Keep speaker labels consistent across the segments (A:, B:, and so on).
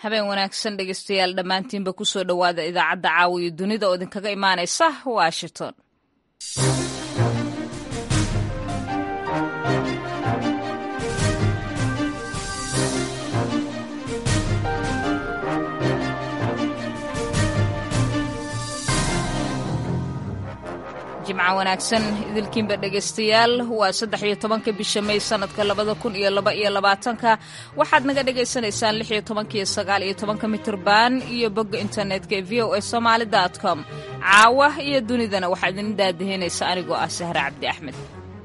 A: habeen wanaagsan dhegeystayaal dhammaantiinba kusoo dhowaada idaacadda caawiyo dunida oo idinkaga imaanaysa washington jimco wanaagsan idilkiinba dhegaystayaal waa saddex iyo tobanka bisha may sanadka labada kun iyo laba iyo labaatanka waxaad naga dhagaysanaysaan lix iyo tobanka iyo sagaal iyo tobanka mitirban iyo bogga internetka ee v o a somaali dot com caawa iyo dunidana waxaa idin daadahinaysa anigoo ah sahre cabdi axmed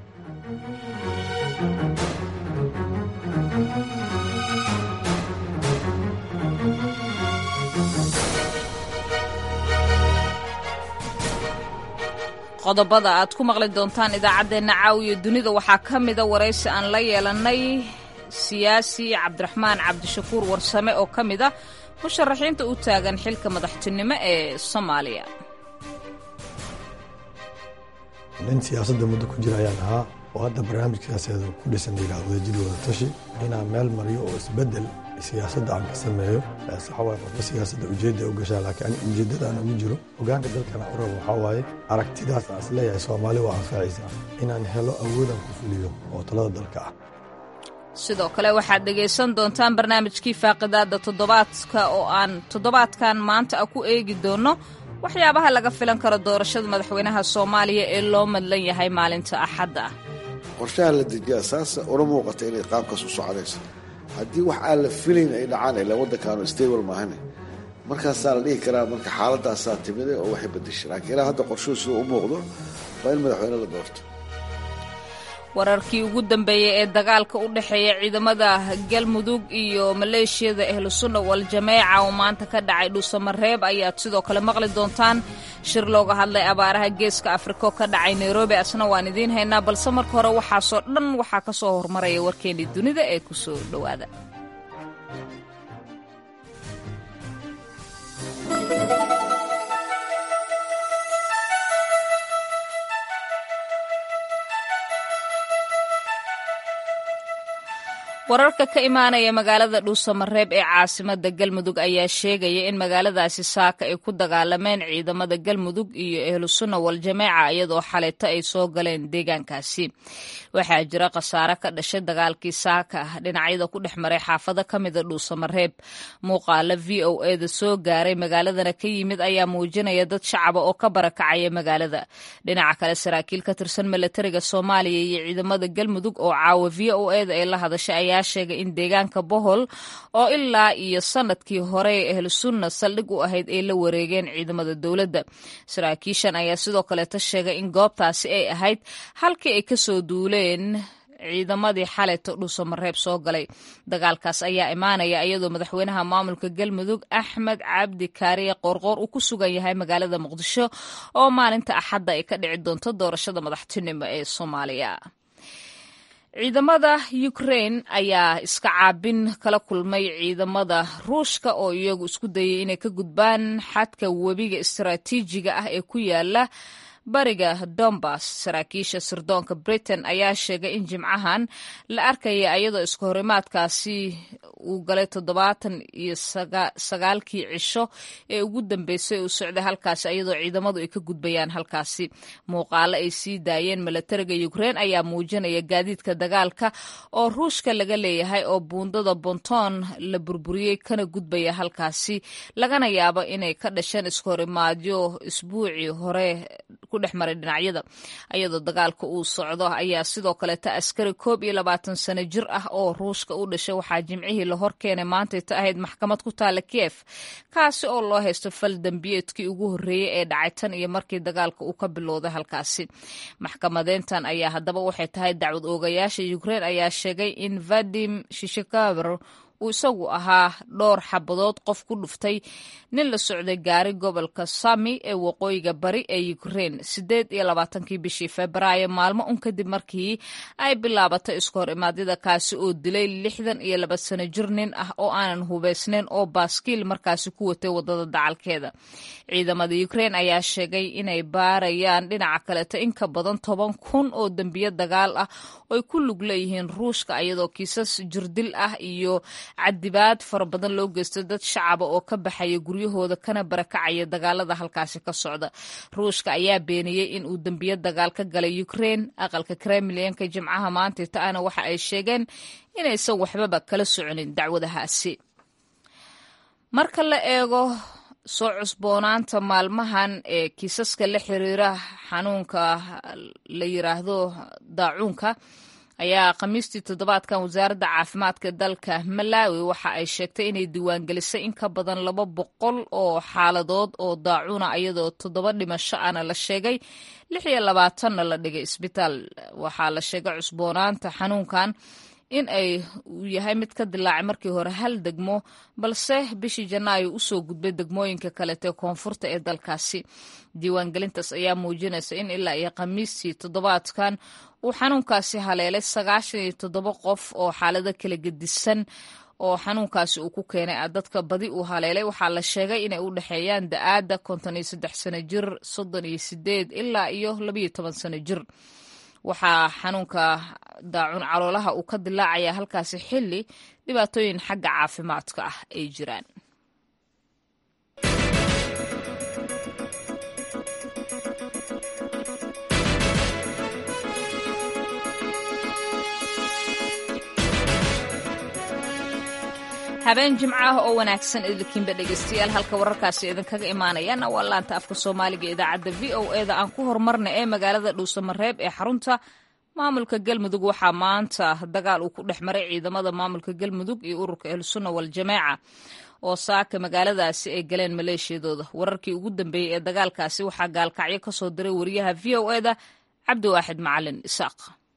A: qodobada aad ku maqli doontaan idaacaddeenna caawiyo dunida waxaa ka mida waraysi aan la yeelannay siyaasi cabdiraxmaan cabdishakuur warsame oo ka mid a musharaxiinta u taagan xilka madaxtinimo ee soomaaliya
B: nin siyaasadda muddo ku jira ayaan ahaa oo hadda barnaamij siyaasadeed ku dhisan layidhaha wadajir wadatashi inaan meel mariyo oo isbeddel siyaasadda aan ka sameeyo saxawaaye qofka siyaasadda ujeedda u gashaa laakiin ani ujeeddada aan ugu jiro hogaanka dalkana u rabo waxaa waaye aragtidaas aan isleeyahay soomaali waa anfacaysaa inaan helo awoodaan ku fuliyo oo talada dalka ah
A: sidoo kale waxaad dhegaysan doontaan barnaamijkii faaqidaadda toddobaadka oo aan toddobaadkan maanta ah ku eegi doonno waxyaabaha laga filan karo doorashada madaxweynaha soomaaliya ee loo madlan yahay maalinta axadda ah
C: qorshaha la dejiyaa saasa una muuqata inay qaabkaas u soconayso haddii wax aan la filayn ay dhacaan ila waddankaanu stable maahane markaasaa la dhihi karaa marka xaaladaasaa timide oo waxay badashay laakiin ilaa hadda qorshuhu siduu u muuqdo waa in madaxweyne la doorto
A: wararkii ugu dambeeyey ee dagaalka u dhexeeya ciidamada galmudug iyo maleeshiyada ahlusunna wal-jameeca oo maanta ka dhacay dhuusamareeb ayaad sidoo kale maqli doontaan shir looga hadlay abaaraha geeska afriko ka dhacay nairobi asna waan idiin haynaa balse marka hore waxaasoo dhan waxaa ka soo hormaraya warkeennii dunida ee ku soo dhowaada wararka ka imaanaya magaalada dhuusamareeb ee caasimada galmudug ayaa sheegaya in magaaladaasi saaka ay ku dagaalameen ciidamada galmudug iyo ahlusunna wal-jameeca iyadoo xaleeto ay soo galeen deegaankaasi waxaa jira khasaare ka dhashay dagaalkii saaka ah dhinacyada ku dhex maray xaafado ka mida dhuusamareeb muuqaala v o eda soo gaaray magaaladana ka yimid ayaa muujinaya dad shacaba oo ka barakacaya magaalada dhinaca kale saraakiil ka tirsan milatariga soomaaliya iyo ciidamada galmudug oo caawa v o eda ay la hadashay ayaa sheegay in deegaanka bohol oo ilaa iyo sanadkii hore ee ahlusunna saldhig u ahayd ay la wareegeen ciidamada dowladda saraakiishan ayaa sidoo kaleeta sheegay in goobtaasi ay ahayd halkii ay kasoo duuleen ciidamadii xaleeto dhuusamareeb soo galay dagaalkaas ayaa imaanaya iyadoo madaxweynaha maamulka galmudug axmed cabdi kaariye qoorqoor uu ku sugan yahay magaalada muqdisho oo maalinta axadda ay ka dhici doonto doorashada madaxtinimo ee soomaaliya ciidamada ukrain ayaa iska caabin kala kulmay ciidamada ruushka oo iyagu isku dayay inay ka gudbaan xadka webiga istaraatiijiga ah ee ku yaala bariga dombas saraakiisha sirdoonka britain ayaa sheegay in jimcahan la arkaya iyadoo iska horimaadkaasi uu galay toddobaatan iyo sagaalkii cisho ee ugu dambeysay uu socday halkaasi iyadoo ciidamadu ay ka gudbayaan halkaasi muuqaalo ay sii daayeen milatariga ukrain ayaa muujinaya gaadiidka dagaalka oo ruushka laga leeyahay oo buundada bonton la burburiyey kana gudbaya halkaasi lagana yaabo inay ka dhasheen iska horimaadyo isbuucii hore ku dhex maray dhinacyada iyadoo dagaalka uu socdo ayaa sidoo kaleeta askari koob iyo labaatan sano jir ah oo ruushka u dhashay waxaa jimcihii la hor keenay maantayta ahayd maxkamad ku taala kiev kaasi oo loo haysto fal dembiyeedkii ugu horreeyey ee dhacay tan iyo markii dagaalka uu ka bilowday halkaasi maxkamadeyntan ayaa haddaba waxay tahay dacwad oogayaasha ukrain ayaa sheegay in vadim shishikaber uu isagu ahaa dhowr xabadood qof ku dhuftay nin la socday gaari gobolka sami ee waqooyiga bari ee ukrain siddeed iyo labaatankii bishii februaayo maalmo un kadib markii ay bilaabatay isku hor imaadyada kaasi oo dilay lixdan iyo laba sano jir nin ah oo aanan hubaysnayn oo baaskiil markaasi ku watay waddada dacalkeeda ciidamada ukrain ayaa sheegay inay baarayaan dhinaca kaleeto in ka badan toban kun oo dembiyo dagaal ah oy ku lug leeyihiin ruushka iyadoo kiisas jirdil ah iyo cadibaad fara badan loo geysto dad shacaba oo ka baxaya guryahooda kana barakacaya dagaalada halkaasi ka socda ruushka ayaa beeniyey in uu dembiyo dagaal ka galay ukraine aqalka kremlinka jimcaha maanta ta-ana waxa ay sheegeen inaysan waxbaba kala soconin dacwadahaasi marka la eego soo cusboonaanta maalmahan ee kiisaska la xiriira xanuunka la yiraahdo daacuunka ayaa khamiistii toddobaadkan wasaaradda caafimaadka dalka malawi waxa ay sheegtay inay diiwaangelisay in ka badan laba boqol oo xaaladood oo daacuuna iyadoo toddoba dhimasho ana la sheegay lix iyo labaatanna la dhigay isbitaal waxaa la sheegay cusboonaanta xanuunkan in ay uu yahay mid ka dilaacay markii hore hal degmo balse bishii janaayo usoo gudbay degmooyinka kalete koonfurta ee dalkaasi diiwaangelintaas ayaa muujinaysa in ilaa iyo khamiistii toddobaadkan uu xanuunkaasi haleelay sagaashan iyo toddoba qof oo xaalado kala gedisan oo xanuunkaasi uu ku keenay dadka badi uu haleelay waxaa la sheegay inay u dhexeeyaan da-aadda konton iyo saddex sano jir soddon iyo sideed ilaa iyo labayo toban sano jir waxaa xanuunka daacun caloolaha uu ka dilaacaya halkaasi xilli dhibaatooyin xagga caafimaadka ah ay jiraan habeen jimco ah oo wanaagsan idinkiinba dhegeystayaal halka wararkaasi idinkaga imaanayana waa laanta afka soomaaliga idaacadda v o e da aan ku horumarna ee magaalada dhuusamareeb ee xarunta maamulka galmudug waxaa maanta dagaal uu ku dhex maray ciidamada maamulka galmudug iyo ururka ahlusunna waljamaaca oo saaka magaaladaasi ay galeen maleeshiyadooda wararkii ugu dambeeyey ee dagaalkaasi waxaa gaalkacyo ka soo diray wariyaha v o e da cabdiwaaxid macalin isaaq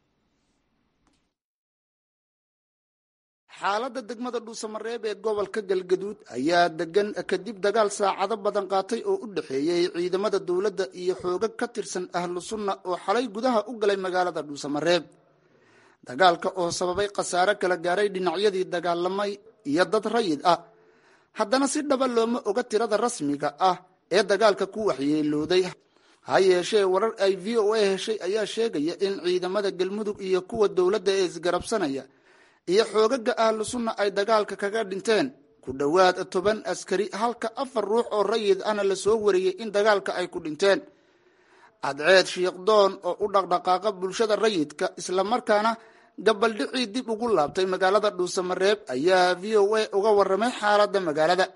D: xaaladda degmada dhuusamareeb ee gobolka galgaduud ayaa degan kadib dagaal saacado badan qaatay oo u dhexeeyey ciidamada dowladda iyo xoogag ka tirsan ahlu sunna oo xalay gudaha u galay magaalada dhuusamareeb dagaalka oo sababay khasaare kala gaaray dhinacyadii dagaalamay iyo dad rayid ah haddana si dhaba looma oga tirada rasmiga ah ee dagaalka ku waxyeelooday ha yeeshee warar ay v o a heshay ayaa sheegaya in ciidamada galmudug iyo kuwa dowladda ee isgarabsanaya iyo xoogaga ahlu sunna ay dagaalka kaga dhinteen ku dhowaad toban askari halka afar ruux oo rayid ana lasoo wariyey in dagaalka ay ku dhinteen cadceed shiikhdoon oo u dhaqdhaqaaqa bulshada rayidka islamarkaana gabaldhicii dib ugu laabtay magaalada dhuusamareeb ayaa v o a uga waramay xaaladda magaalada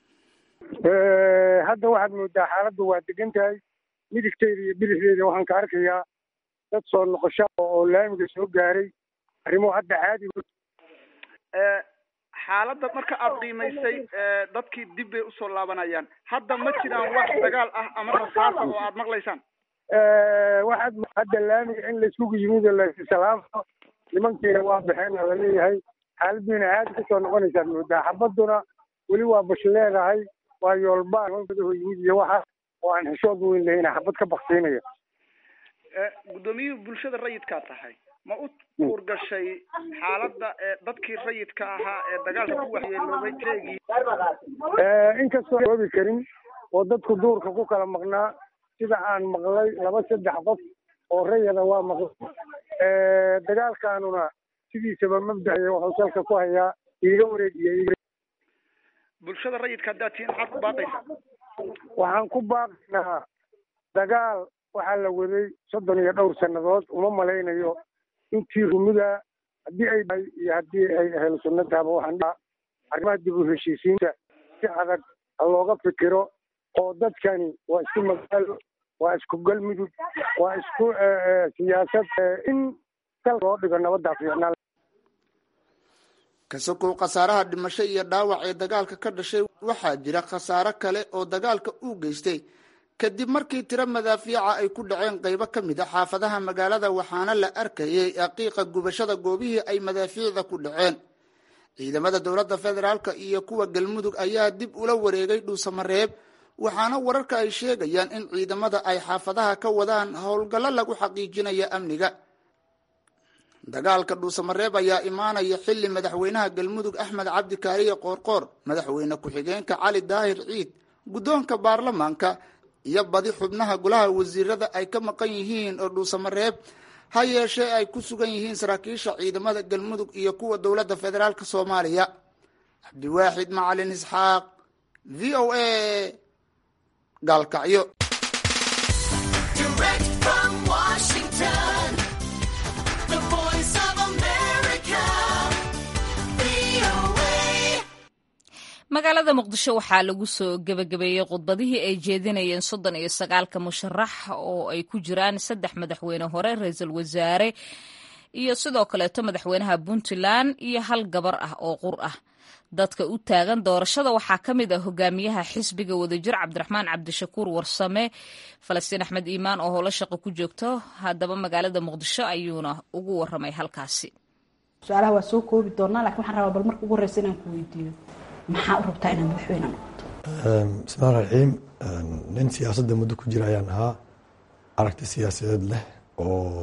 E: hadda waxaad moodaa xaaladdu waa degan tahay midigteeda iyo bidixdeeda waxaan ka arkayaa dad soo noqosho oo laamiga soo gaaray arrimuhu hadda caadi
F: xaaladda marka aada qiimaysay dadkii dib bay usoo laabanayaan hadda ma jiraan wax dagaal ah ama rasaasa oo aada maqlaysaan
E: waxaad hadda laamiga in laiskugu yimid oo lasalaamo nimankiina waa baxeen oo laleeyahay xaaladiina caadi kusoo noqonaysaad moodaa xabaduna weli waa bash leedahay waa yoolbaan nimankadaho yimid iyo waxa oo aan xishood weyn lahayna xabad ka baktiinaya
F: guddoomiyihii bulshada rayidkaa tahay ma u uurgashay xaaladda dadkii rayidka ahaa ee dagaalka ku waxyeeloobay teegii
E: inkastoo oobi karin oo dadku duurka ku kala maqnaa sida aan maqlay laba saddex qof oo rayada waa maqlay dagaalkaanuna sidiisaba mabdaciya wuxuu salka ku hayaa iiga wareegiya
F: bulshada rayidka haddaad tihiin maxaad ku baaqaysaa
E: waxaan ku baaqaynaa dagaal waxaa la waday soddon iyo dhowr sannadood uma malaynayo intii rumida haddii ay tahay iyo haddii ay ahlu sunna tahaba waxaan dhaha arrimaha dib u heshiisiinta si adag ha looga fikiro oo dadkani waa isku magaalo waa isku galmudug waa isku siyaasad in kal loo dhigo nabaddaa fiicnaan
D: kasokow khasaaraha dhimasho iyo dhaawac ee dagaalka ka dhashay waxaa jira khasaaro kale oo dagaalka uu geystay kadib markii tiro madaafiica ay ku dhaceen qaybo ka mid a xaafadaha magaalada waxaana la arkayay aqiiqa gubashada goobihii ay madaafiicda ku dhaceen ciidamada dowladda federaalk iyo kuwa galmudug ayaa dib ula wareegay dhuusamareeb waxaana wararka ay sheegayaan in ciidamada ay xaafadaha ka wadaan howlgallo lagu xaqiijinaya amniga dagaalka dhuusamareeb ayaa imaanaya xili madaxweynaha galmudug axmed cabdi kaariye qoorqoor madaxweyne ku-xigeenka cali daahir ciid guddoonka baarlamaanka iyo badi xubnaha golaha wasiirada ay ka maqan yihiin oo dhuusamareeb ha yeeshee ay ku sugan yihiin saraakiisha ciidamada galmudug iyo kuwa dowladda federaalk soomaaliya cabdiwaaxid macalin isxaaq v o a gaalkacyo
A: magaalada muqdisho waxaa lagu soo gebagabeeyey khudbadihii ay jeedinayeen soddon iyo sagaalka musharax oo ay ku jiraan saddex madaxweyne hore ra-iisul wasaare iyo sidoo kaleeto madaxweynaha puntland iyo hal gabar ah oo qur ah dadka u taagan doorashada waxaa ka mid ah hogaamiyaha xisbiga wadajir cabdiraxmaan cabdishakuur warsame falastiin axmed iimaan oo howlo shaqo ku joogto haddaba magaalada muqdisho ayuuna ugu waramay halkaasi
G: su-aalaha waa soo koobi doonaa lakin waxaan rabaa bal marka ugu horeysa inaan ku weydiiyo maxaa u rabtaa inaad madaxweyne noqoto
B: bismillahi raxiim nin siyaasadda muddo ku jira ayaan ahaa aragti siyaasadeed leh oo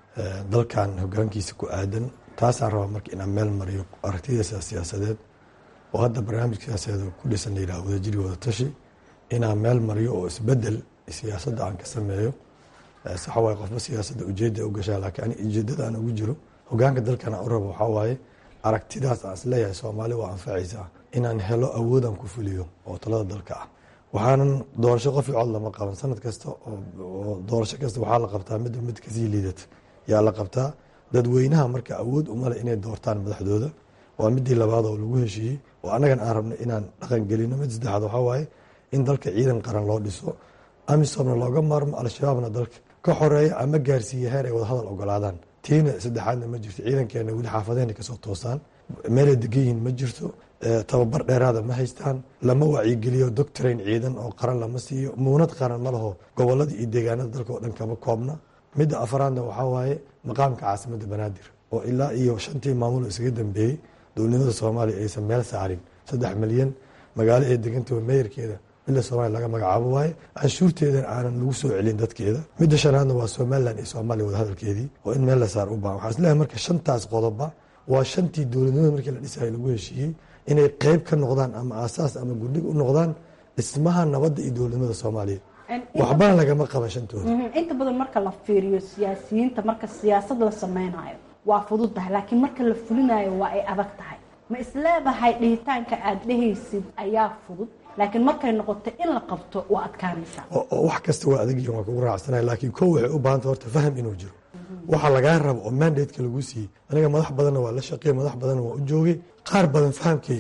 B: dalkan hogaankiisa ku aadan taasaan rabaa marka inaan meel mariyo aragtidiisa siyaasadeed oo hadda barnaamij siyaasadeed ku dhisan layidhaha wadajiri wada tashi inaan meel mariyo oo isbedel siyaasadda aan ka sameeyo saxa waaye qofba siyaasadda ujeedda u gashaa laakiin ani ujeeddada aan ugu jiro hogaanka dalkan aan u rabo waxaa waaye aragtidaas aan isleeyahay soomaali waa anfacaysaa inaan helo awoodaan ku fuliyo oo talada dalka ah waxaanan doorasho qof i cod lama qaban sanad kasta oo doorasho kasta waxaa la qabtaa midba mid kasii liidata yaa la qabtaa dadweynaha marka awood umale inay doortaan madaxdooda waa midii labaad oo lagu heshiiyey oo annagan aan rabno inaan dhaqan gelino mid saddexaad waxaa waaye in dalka ciidan qaran loo dhiso amisomna looga maarmo al-shabaabna dalka ka xoreeya ama gaarsiiya heer ay wadahadal ogolaadaan tiina saddexaadna ma jirto ciidankeena weli xaafadeenay kasoo toosaan meelay degan yihiin ma jirto tababar dheeraada ma haystaan lama wacyigeliyo doctrain ciidan oo qaran lama siiyo muunad qaran ma laho gobolada iyo deegaanada dalka oo dhan kama koobna midda afaraadna waxaa waaye maqaamka caasimadda banaadir oo ilaa iyo shantii maamulo isaga dambeeyey dowladnimada soomaaliya aysan meel saarin saddex milyan magaalo ee deganta meeyarkeeda midda soomaaliya laga magacaabo waaye canshuurteedan aanan lagu soo celin dadkeeda midda shanaadna waa somalilan iyo soomaaliya wadahadalkeedii oo in meel la saar u baahan waxaan isleeyahay marka shantaas qodoba waa shantii dowladnimada markii la dhisayay lagu heshiiyey inay qeyb ka noqdaan ama aasaas ama gudhig u noqdaan dhismaha nabadda iyo dowladnimada soomaaliya waxbana lagama qaban shantooda
G: inta badan marka la fiiriyo siyaasiyiinta marka siyaasad la sameynayo waa fudud tahay laakiin marka la fulinayo waa ay adag tahay ma isleedahay dhihitaanka aada dhehaysid ayaa fudud laakiin markay noqoto in la qabto waa adkaanaysaa
B: wax kasta waa adagyihin waa kugu raacsanaya laakiin ko waxay u baahanta horta faham inuu jiro waxa lagaa rabo oo mandateka lagu siiyey aniga madax badanna waa la shaqeey madax badanna waa u joogay qaar badan fahamkay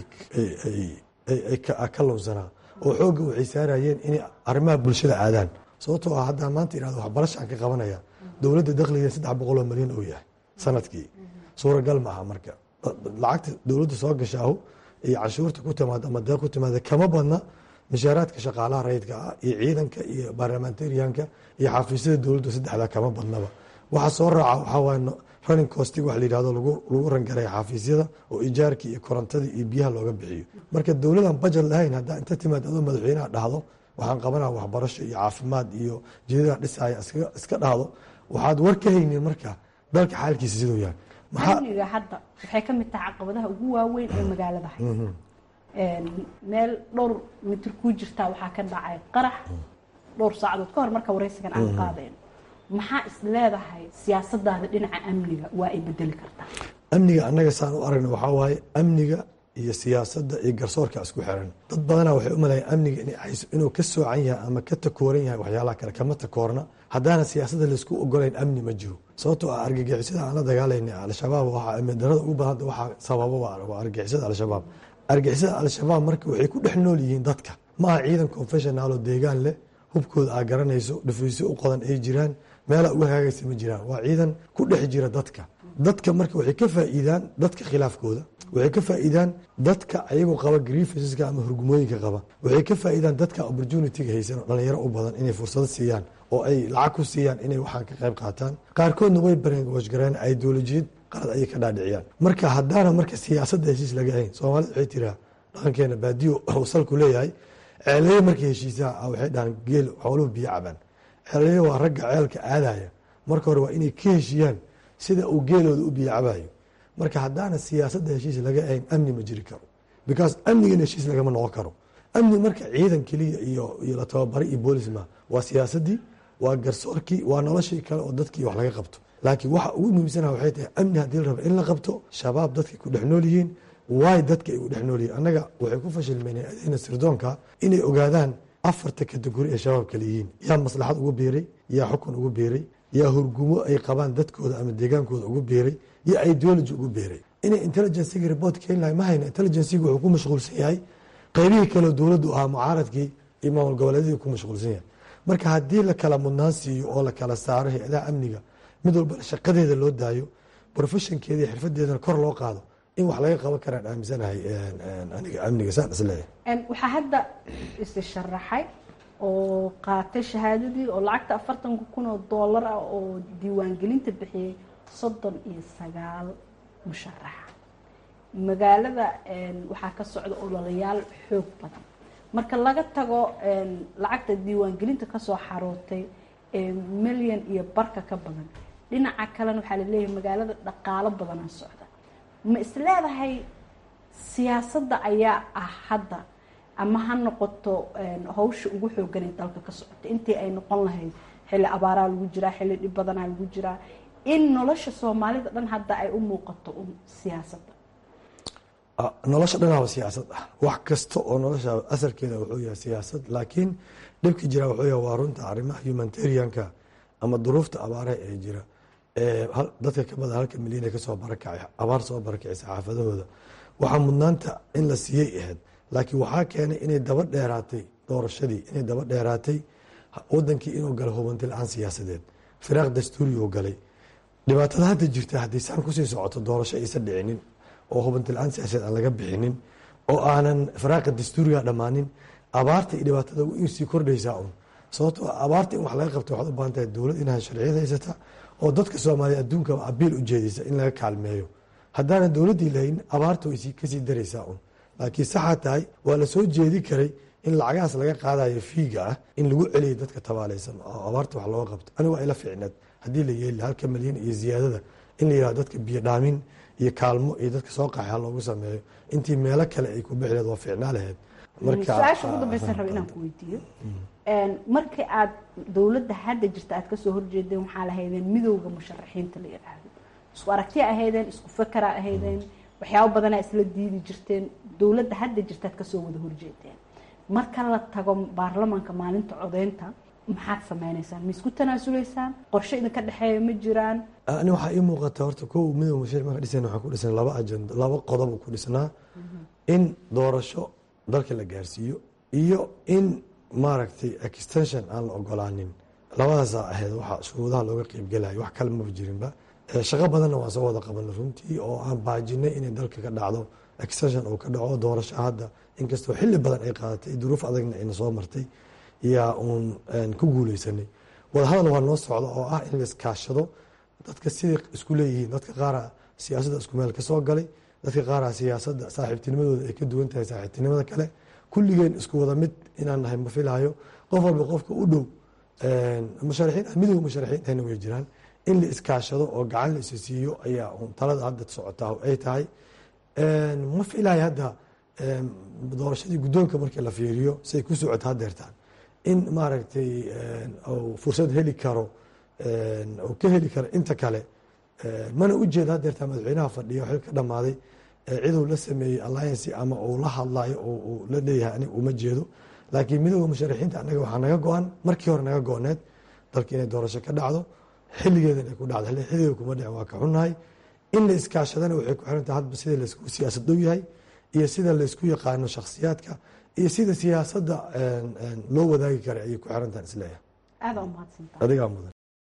B: ka lunsanaa oo xoogga waxay saarayeen inay arrimaha bulshada aadaan sababtoo ah haddaan maanta ihahdo waxbarashaan ka qabanaya dowladda dakhliga saddex boqoloo milyan oo yahay sanadkii suuragal ma aha marka lacagta dowladda soo gashaahu iyo canshuurta ku timaada ama deeq ku timaada kama badna mishaaraadka shaqaalaha rayidka ah iyo ciidanka iyo barlamentarianka iyo xafiisyada dowladda saddexdaa kama badnaba waxa soo raaca waxaa waaye running costig wax la yidhahdo lagu rangaraya xafiisyada oo ijaarkii iyo korontadii iyo biyaha looga bixiyo marka dowladan bajet lahayn haddaa inta timaad adoo madaxweynaha dhahdo waxaan qabanaa waxbarasho iyo caafimaad iyo jeedada dhisaya iska dhahdo waxaad war ka haynin marka dalka xaalkiisa siduu yahay
G: amniga hadda waxay ka mid tahay caqabadaha ugu waaweyn ee magaalada haysa meel dhowr mitir kuu jirtaa waxaa ka dhacay qarax dhowr saacadood ka hor marka waraysigan aan qaadayn maxaa is leedahay siyaasadaada dhinaca amniga waa ay bedeli kartaa
B: amniga annaga saan u aragna waxaa waaye amniga iyo siyaasadda iyo garsoorka isku xiran dad badanaa waxay u malayan amniga inuu ka soocan yahay ama ka takooran yahay waxyaalaha kale kama takoorna haddaana siyaasadda laisku ogolayn amni ma jiro sababtoo ah argagixisada aan la dagaalayna al-shabaab waxaa amni darada ugu badanta waxaa sababa waa argagixisada al-shabaab argagixisada al-shabaab marka waxay ku dhex nool yihiin dadka ma aha ciidan confessional oo deegaan leh hubkooda aa garanayso dhufaysyo u qodan ay jiraan meelaa uga hagaagaysa ma jiraan waa ciidan ku dhex jira dadka dadka marka waxay ka faa'iidaan dadka khilaafkooda waxay ka faa'iidaan dadka ayagoo qaba grievanceska ama hurgumooyinka qaba waxay ka faa'iidaan dadka opportunity-ga haysan oo dhalinyaro u badan inay fursado siiyaan oo ay lacag ku siiyaan inay waxaan ka qayb qaataan qaarkoodna way bareen washgareen ideolojiyad qalad ayay ka dhaadhiciyaan marka haddaana marka siyaasadda heshiis laga hayn soomaalida waxay tiraa dhaqankeena baadiyo uu salku leeyahay ceeleye markay heshiisaan waxay dhahaan geel xooluhu biyo cabaan ceeleye waa ragga ceelka aadaya marka hore waa inay ka heshiiyaan sida uu geelooda u biyo cabayo marka haddaana siyaasadda heshiis laga ahayn amni ma jiri karo because amnigana heshiis lagama noqon karo amni marka ciidan keliya iyo iyo la tababari iyo boolisma waa siyaasadii waa garsoorkii waa noloshii kale oo dadkii wax laga qabto laakiin waxa ugu muhiimsana waxay tahay amni haddii la rabo in la qabto shabaab dadkay ku dhex nool yihiin waay dadka ay u dhex noolyihin annaga waxay ku fashilmeen adeena sirdoonka inay ogaadaan afarta kategori ee shabaab kale yihiin yaa maslaxad ugu biiray yaa xukun ugu biiray yaa hurgumo ay qabaan dadkooda ama deegaankooda ugu biiray yaa ideology ugu biiray inay intelligenciga report keeni lahay ma hayna intelligenciga wuxuu ku mashquulsan yahay qaybihii kaleo dowladdu ahaa mucaaradkii iyo maamul goboleedyadii ku mashquulsan yahay marka haddii la kala mudnaan siiyo oo la kala saaro hay-adaha amniga mid walbana shaqadeeda loo daayo professionkeeda iyo xirfadeedana kor loo qaado in wax laga qaban karaan aaminsanahay aniga amniga saan isleeyahay
G: waxaa hadda isi sharaxay oo qaatay shahaadadii oo lacagta afartanka kun oo doolar ah oo diiwaangelinta bixiyey soddon iyo sagaal musharaxa magaalada waxaa ka socda ololayaal xoog badan marka laga tago lacagta diiwaangelinta kasoo xarootay milyan iyo barka ka badan dhinaca kalena waxaa laleeyahay magaalada dhaqaalo badanaa socda ma isleedahay siyaasadda ayaa ah hadda ama ha noqoto hawsha ugu xooganay dalka ka socota intii ay noqon lahayd xilli abaaraa lagu jiraa xilli dhib badanaa lagu jiraa in nolosha soomaalida dhan hadda ay u muuqato un siyaasadda
B: nolosha dhanaaba siyaasad ah wax kasta oo nolosha asalkeeda wuxuu yahay siyaasad laakiin dhibka jira wuxuu yahay waa runta arrimaha humanitarianka ama duruufta abaaraha ee jira dadka ka badan halka milyan ee kasoo barakacay abaar soo barakacaysa xaafadahooda waxaa mudnaanta in la siiyey ahayd laakiin waxaa keenay inay daba dheeraatay doorashadii inay daba dheeraatay wadankii inuu galay hubanti la-aan siyaasadeed firaaq dastuuri uu galay dhibaatada hadda jirta haddii saan kusii socoto doorasho aysan dhicinin oo hubanti la-aan siyaasadeed aan laga bixinin oo aanan firaaqa dastuuriga dhammaanin abaarta iyo dhibaatada sii kordhaysaa un sababtoo abaarta in wax laga qabta waxaad u baahan tahay dowlad inaad sharciyad haysata oo dadka soomaaliya adduunka abiil u jeedaysa in laga kaalmeeyo haddaana dowladdii lahayn abaarta way kasii daraysaa un laakiin saxaa tahay waa la soo jeedi karay in lacagahaas laga qaadayo fiiga ah in lagu celiyo dadka tabaalaysan oo abaarta wax looga qabto aniga waa ila ficneed haddii la yeeli halka milyan iyo ziyaadada in la yihahdo dadka biyo dhaamin iyo kaalmo iyo dadka soo qaxay ha loogu sameeyo intii meelo kale ay ku bixi lahed waa ficnaa lahayd
G: su-aasha ugu dambaysan raba inaan ku weydiiyo markii aad dowladda hadda jirta aad kasoo horjeedeen waxaa lahaydeen midowda musharaxiinta la yidhaahdo isku aragtiya ahaydeen isku fakera ahaydeen waxyaabo badanaa isla diidi jirteen dowladda hadda jirta aad kasoo wada horjeedeen marka la tago baarlamaanka maalinta codeynta maxaad sameynaysaan ma isku tanaasulaysaan qorshe idinka dhexeeya ma jiraan
B: ani waxaa ii muuqata horta kow midowda musharaxiin marka dhisan waxaa ku dhisan laba ajenda laba qodob ku dhisnaa in doorasho dalka la gaarsiiyo iyo in maaragtay extension aan la ogolaanin labadaasaa ahayd waxa shuruudaha looga qeybgelaya wax kale maba jirinba shaqo badanna waan soo wada qabanay runtii oo aan baajinay inay dalka ka dhacdo extension uu ka dhaco doorasho hadda inkastoo xilli badan ay qaadatay duruuf adagna ayna soo martay yaa uun ku guuleysanay wadahadal waa noo socda oo ah in la iskaashado dadka siday isku leeyihiin dadka qaara siyaasadda isku meel ka soo galay dadka qaara siyaasadda saaxiibtinimadooda ay ka duwan tahay saaxiibtinimada kale kulligeen isku wada mid inaan nahay ma filaayo qof walba qofka u dhow musharaxiin midowga musharaxiin ahna way jiraan in la iskaashado oo gacan la isa siiyo ayaa talada hadda socotaa ay tahay ma filaayo hadda doorashadii guddoonka markii la fiiriyo siay ku socota hadeertaan in maaragtay fursad heli karo oo ka heli karo inta kale mana u jeeda hadeertaan madaxweynaha fadhiya xil ka dhammaaday ciduu la sameeyey alliancy ama uu la hadlayo oo uu la leeyahay aniga uma jeedo laakiin midowda musharaxiinta anaga waxaa naga go-an markii hore naga go-need dalka inay doorasho ka dhacdo xilligeeda inay ku dhacdo xilligeeda kuma dhicin waa ka xunnahay in la iskaashadana waxay ku xiran tahay hadba sida laysku siyaasad dhow yahay iyo sida laysku yaqaano shakhsiyaadka iyo sida siyaasadda loo wadaagi karay ayay ku xiran tahay isleeyahay
G: aada umahadsantaa
B: adigaa mudan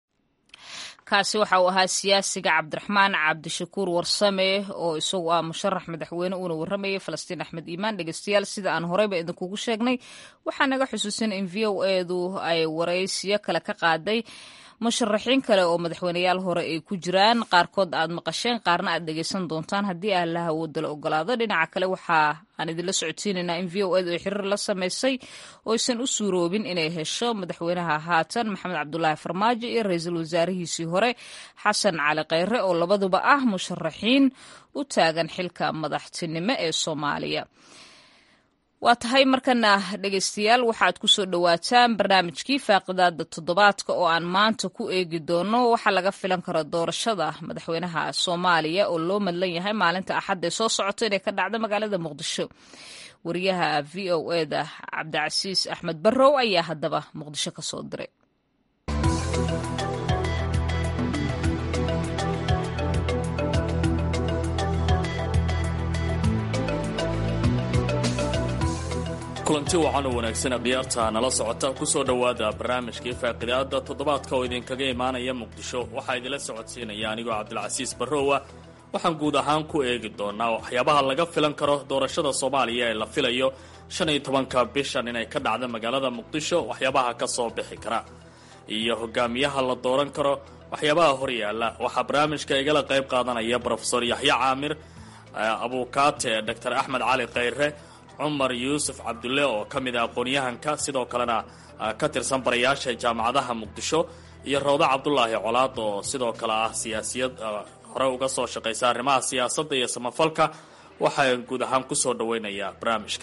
A: kaasi waxa uu ahaa siyaasiga cabdiraxmaan cabdishakuur warsame oo isagu ah musharax madaxweyne uuna waramayay falastiin axmed iimaan dhegeystayaal sida aan horeyba idinkugu sheegnay waxaa naga xusuusin in v o edu ay waraysiyo kale ka qaaday musharaxiin kale oo madaxweyneyaal hore ay ku jiraan qaarkood aad maqasheen qaarna aad dhegeysan doontaan haddii allah awooda la ogolaado dhinaca kale waxa aan idinla socodsiinaynaa in v o edu ay xiriir la sameysay oo aysan u suuroobin inay hesho madaxweynaha haatan maxamed cabdulaahi farmaajo iyo ra-iisul wasaarihiisii hore xasan cali kheyre oo labaduba ah musharaxiin u taagan xilka madaxtinimo ee soomaaliya waa tahay markana dhegaystayaal waxaad ku soo dhowaataan barnaamijkii faaqidaada toddobaadka oo aan maanta ku eegi doono waxaa laga filan karo doorashada madaxweynaha soomaaliya oo loo madlan yahay maalinta axadda ee soo socota inay ka dhacdo magaalada muqdisho wariyaha v o eda cabdicasiis axmed barrow ayaa haddaba muqdisho ka soo diray
H: kulanti wacan oo wanaagsan khiyaarta nala socota kusoo dhowaada barnaamijkii faaqidaada toddobaadka oo idinkaga imaanaya muqdisho waxaa idinla socodsiinaya anigoo cabdilcasiis barrowa waxaan guud ahaan ku eegi doonaa waxyaabaha laga filan karo doorashada soomaaliya ee la filayo shan iyo tobanka bishan inay ka dhacda magaalada muqdisho waxyaabaha ka soo bixi kara iyo hogaamiyaha la dooran karo waxyaabaha horyaala waxaa barnaamijka igala qayb qaadanaya brofesor yaxya caamir abuukaate dor axmed cali khayre cumar yuusuf cabdulle oo ka mid ah aqoon-yahanka sidoo kalena ka tirsan barayaasha jaamacadaha muqdisho iyo rawda cabdulaahi colaad oo sidoo kale ah siyaasiyad hore uga soo shaqaysa arrimaha siyaasadda iyo samafalka waxaa guud ahaan kusoo dhaweynayaa barnaamijka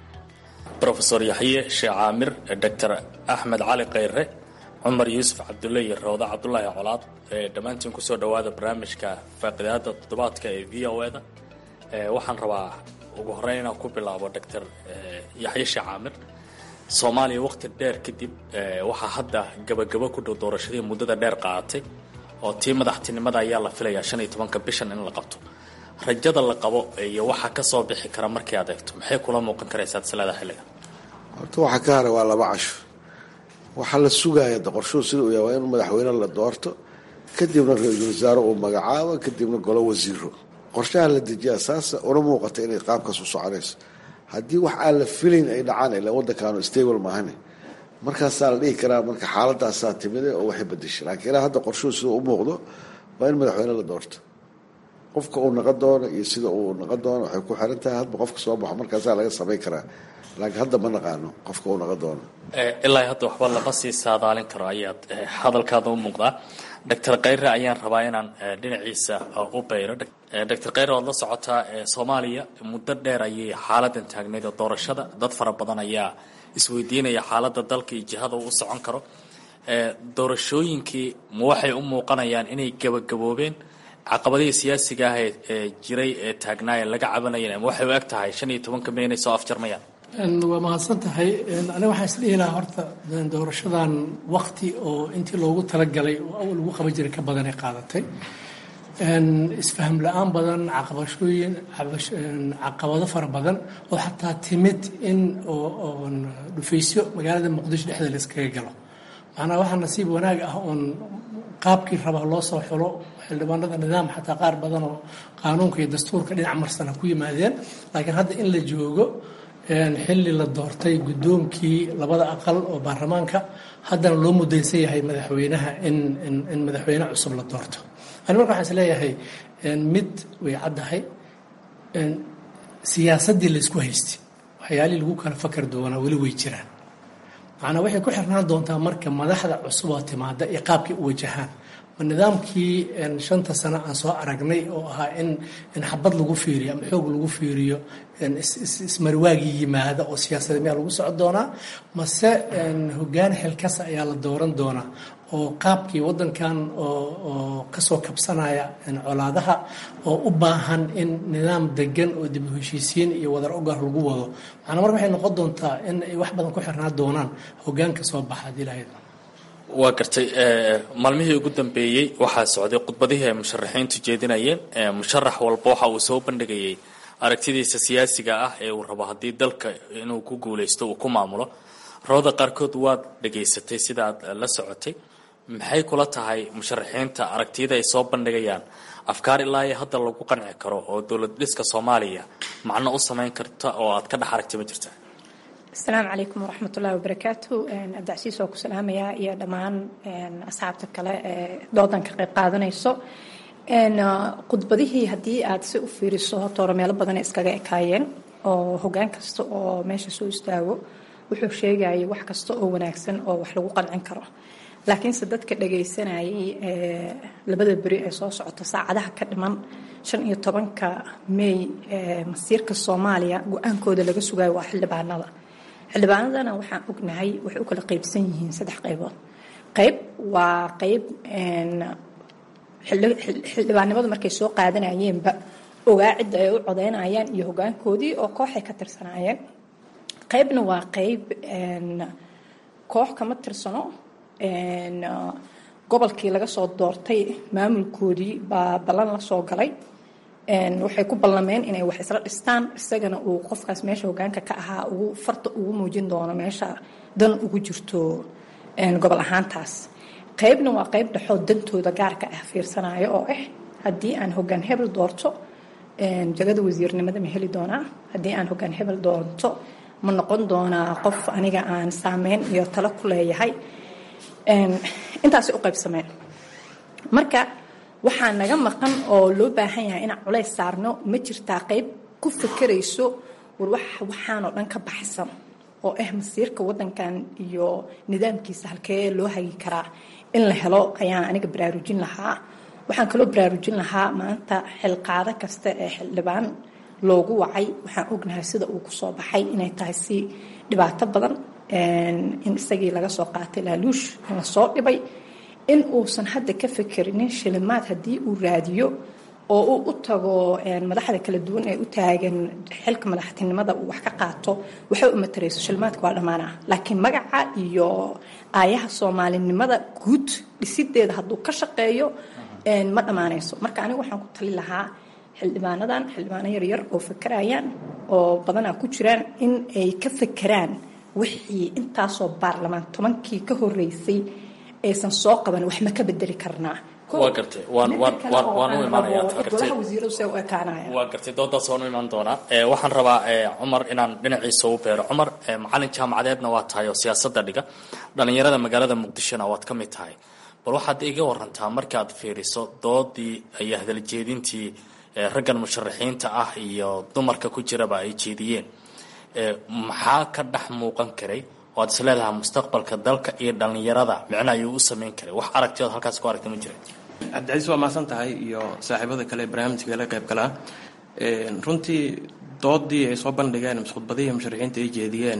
H: rofesor yaxye sheekh caamir doctor axmed cali khayre cumar yuusuf cabdulle iyo rawda cabdulaahi colaad dhammaantiin kusoo dhawaada barnaamijka faaqidaada toddobaadka ee v o eda waxaan rabaa ugu horeyn inaan ku bilaabo doctor yaxye sheekh caamir soomaaliya waqti dheer kadib waxaa hadda gabagabo ku dhow doorashadii muddada dheer qaadatay oo tii madaxtinimada ayaa la filayaa shan iyo tobanka bishan in la qabto rajada la qabo iyo waxaa ka soo bixi kara markii aad eegto maxay kula muuqan karaysaa salaada xilliga
C: horta waxaa ka haray waa laba casho waxaa la sugaaya qorshuhu sida uu yahay waa in madaxweyne la doorto kadibna ra-iisul wasaare uu magacaabo kadibna golo wasiiro qorshaha la dejiyaa saasa una muuqata inay qaabkaas u soconayso haddii wax aan la filayn ay dhacaan ilaa waddankaanu stable maahane markaasaa la dhihi karaa marka xaaladaasaa timide oo waxay bedeshay laakiin ilaa hadda qorshuhu sida u muuqdo waa in madaxweyne la doorto qofka uu naqon doono iyo sida uu naqon doono waxay ku xiran tahay hadba qofka soo baxo markaasaa laga samayn karaa laakiin hadda ma naqaano qofka uu naqon doono
H: ilaa hadda waxba lama sii saadaalin karo ayaad hadalkaada u muuqdaa doctor khayre ayaan rabaa inaan dhinaciisa u bayro doctor khayre waad la socotaa soomaaliya muddo dheer ayay xaaladan taagnayd oo doorashada dad fara badan ayaa isweydiinaya xaaladda dalka iyo jihada uu u socon karo doorashooyinkii ma waxay u muuqanayaan inay gabagaboobeen caqabadihii siyaasiga ah ee jiray ee taagnaa ee laga cabanayeen ama waxay u eg tahay shan iyo tobanka may inay soo afjarmayaan
I: waa mahadsan tahay aniga waxaan isdhihi lahaa horta doorashadan wakti oo intii loogu talagalay oo awal lagu qaban jiray ka badanay qaadatay isfaham la-aan badan caqabashooyin caqabado fara badan oo xataa timid in oo dhufaysyo magaalada muqdisho dhexdeeda la iskaga galo macnaa waxaa nasiib wanaag ah oon qaabkii rabaa loo soo xulo xildhibaanada nidaam xataa qaar badan oo qaanuunka iyo dastuurka dhinac marsana ku yimaadeen laakiin hadda in la joogo xilli la doortay guddoonkii labada aqal oo baarlamaanka haddana loo mudaysan yahay madaxweynaha in in madaxweyne cusub la doorto ani marka waxaan is leeyahay mid way caddahay siyaasaddii laysku haystay waxyaalihii lagu kala fakar doonaa weli way jiraan macnaa waxay ku xirnaan doontaa marka madaxda cusub oo timaada iyo qaabkay u wajahaan ma nidaamkii shanta sano aan soo aragnay oo ahaa in in xabad lagu fiiriyo ama xoog lagu fiiriyo ismarwaagii yimaada oo siyaasadee miyaa lagu soco doonaa mase hogaan xilkasa ayaa la dooran doonaa oo qaabkii waddankan oo kasoo kabsanaya colaadaha oo u baahan in nidaam degan oo dib u heshiisiin iyo wadar ogar lagu wado macnaa marka waxay noqon doontaa in ay wax badan ku xirnaa doonaan hogaanka soo baxa haddii lahayd
H: waa gartay maalmihii ugu dambeeyey waxaa socday khudbadihii ay musharaxiintu jeedinayeen musharax walba waxa uu soo bandhigayay aragtidiisa siyaasiga ah ee uu rabo haddii dalka inuu ku guulaysto uu ku maamulo rawda qaarkood waad dhegaysatay sida aad la socotay maxay kula tahay musharaxiinta aragtiyada ay soo bandhigayaan afkaar ilaa iyo hadda lagu qanci karo oo dowlad dhiska soomaaliya macno u samayn karta oo aad ka dhex aragtay ma jirta
J: asalaamu calaykum waraxmat ullahi wabarakaatu abdicasiis oo ku salaamayaa iyo dhammaan asxaabta kale ee doodan ka qayb qaadanayso khudbadihii haddii aad si u fiiriso horta hore meelo badan iskaga ekaayeen oo hogaan kasta oo meesha soo istaago wuxuu sheegayay wax kasta oo wanaagsan oo wax lagu qancin karo laakiinse dadka dhagaysanayay labada beri ee soo socota saacadaha ka dhiman shan iyo tobanka may masiirka soomaaliya go-aankooda laga sugayo waa xildhibaanada xildhibaanadana waxaan ognahay waxay u kala qeybsan yihiin saddex qaybood qayb waa qayb xildhibaanimadu markay soo qaadanayeenba ogaa cidda ay u codeynayaan iyo hogaankoodii oo kooxay ka tirsanaayeen qaybna waa qayb koox kama tirsano gobolkii laga soo doortay maamulkoodii baa ballan la soo galay waxay ku ballameen inay wax isla dhistaan isagana uu qofkaas meesha hogaanka ka ahaa ugu farta ugu muujin doono meesha dan ugu jirto gobol ahaantaas qaybna waa qayb dhexoo dantooda gaarka ah fiirsanayo oo ah haddii aan hogaan hebel doorto jagada wasiirnimada ma heli doonaa haddii aan hogaan hebel doorto ma noqon doonaa qof aniga aan saameyn iyo talo ku leeyahay intaasay u qaybsameen marka waxaa naga maqan oo loo baahan yahay inaan culays saarno ma jirtaa qayb ku fakerayso war waxaanoo dhan ka baxsan oo ah masiirka wadankan iyo nidaamkiisa halkee loo hagi karaa in la helo ayaan aniga baraarujin lahaa waxaan kaloo baraarujin lahaa maanta xilqaado kasta ee xildhibaan loogu wacay waxaan ognahay sida uu kusoo baxay inay tahay si dhibaato badan in isagii laga soo qaatay laaluush in lasoo dhibay in uusan hadda ka fekerinin shilimaad haddii uu raadiyo oo uu u tago madaxda kala duwan ee u taagan xilka madaxtinimada uu wax ka qaato waxay u matarayso shilimaadka waa dhammaanah laakiin magaca iyo aayaha soomaalinimada guud dhisideeda hadduu ka shaqeeyo ma dhammaanayso marka aniga waxaan ku tali lahaa xildhibaanadan xildhibaano yaryar oo fakerayaan oo badanaa ku jiraan in ay ka fekeraan wixii intaasoo baarlamaan tobankii ka horeysay aysan soo qaban wax ma ka bedeli karnaa
H: waa gartay waan waan waan waan u imaanayaa
J: golaha wasiiradu see u ekaanaya
H: waa gartay doodaas waan u imaan doonaa waxaan rabaa cumar inaan dhinaciisa u beero cumar macalin jaamacadeedna waa tahay oo siyaasadda dhiga dhallinyarada magaalada muqdishona waad ka mid tahay bal waxaad iga warantaa markaad fiiriso doodii iyo hadaljeedintii raggan musharaxiinta ah iyo dumarka ku jiraba ay jeediyeen maxaa ka dhex muuqan karay oo aad isleedahay mustaqbalka dalka iyo dhallinyarada micno ayuu u samayn karay wax aragtiyood halkaas ku aragta ma jira
K: cabdicasiis waa mahadsan tahay iyo saaxiibada kale ee barnaamijka la qayb galaa runtii doodii ay soo bandhigeen mise khudbadihii musharaxiinta ay jeediyeen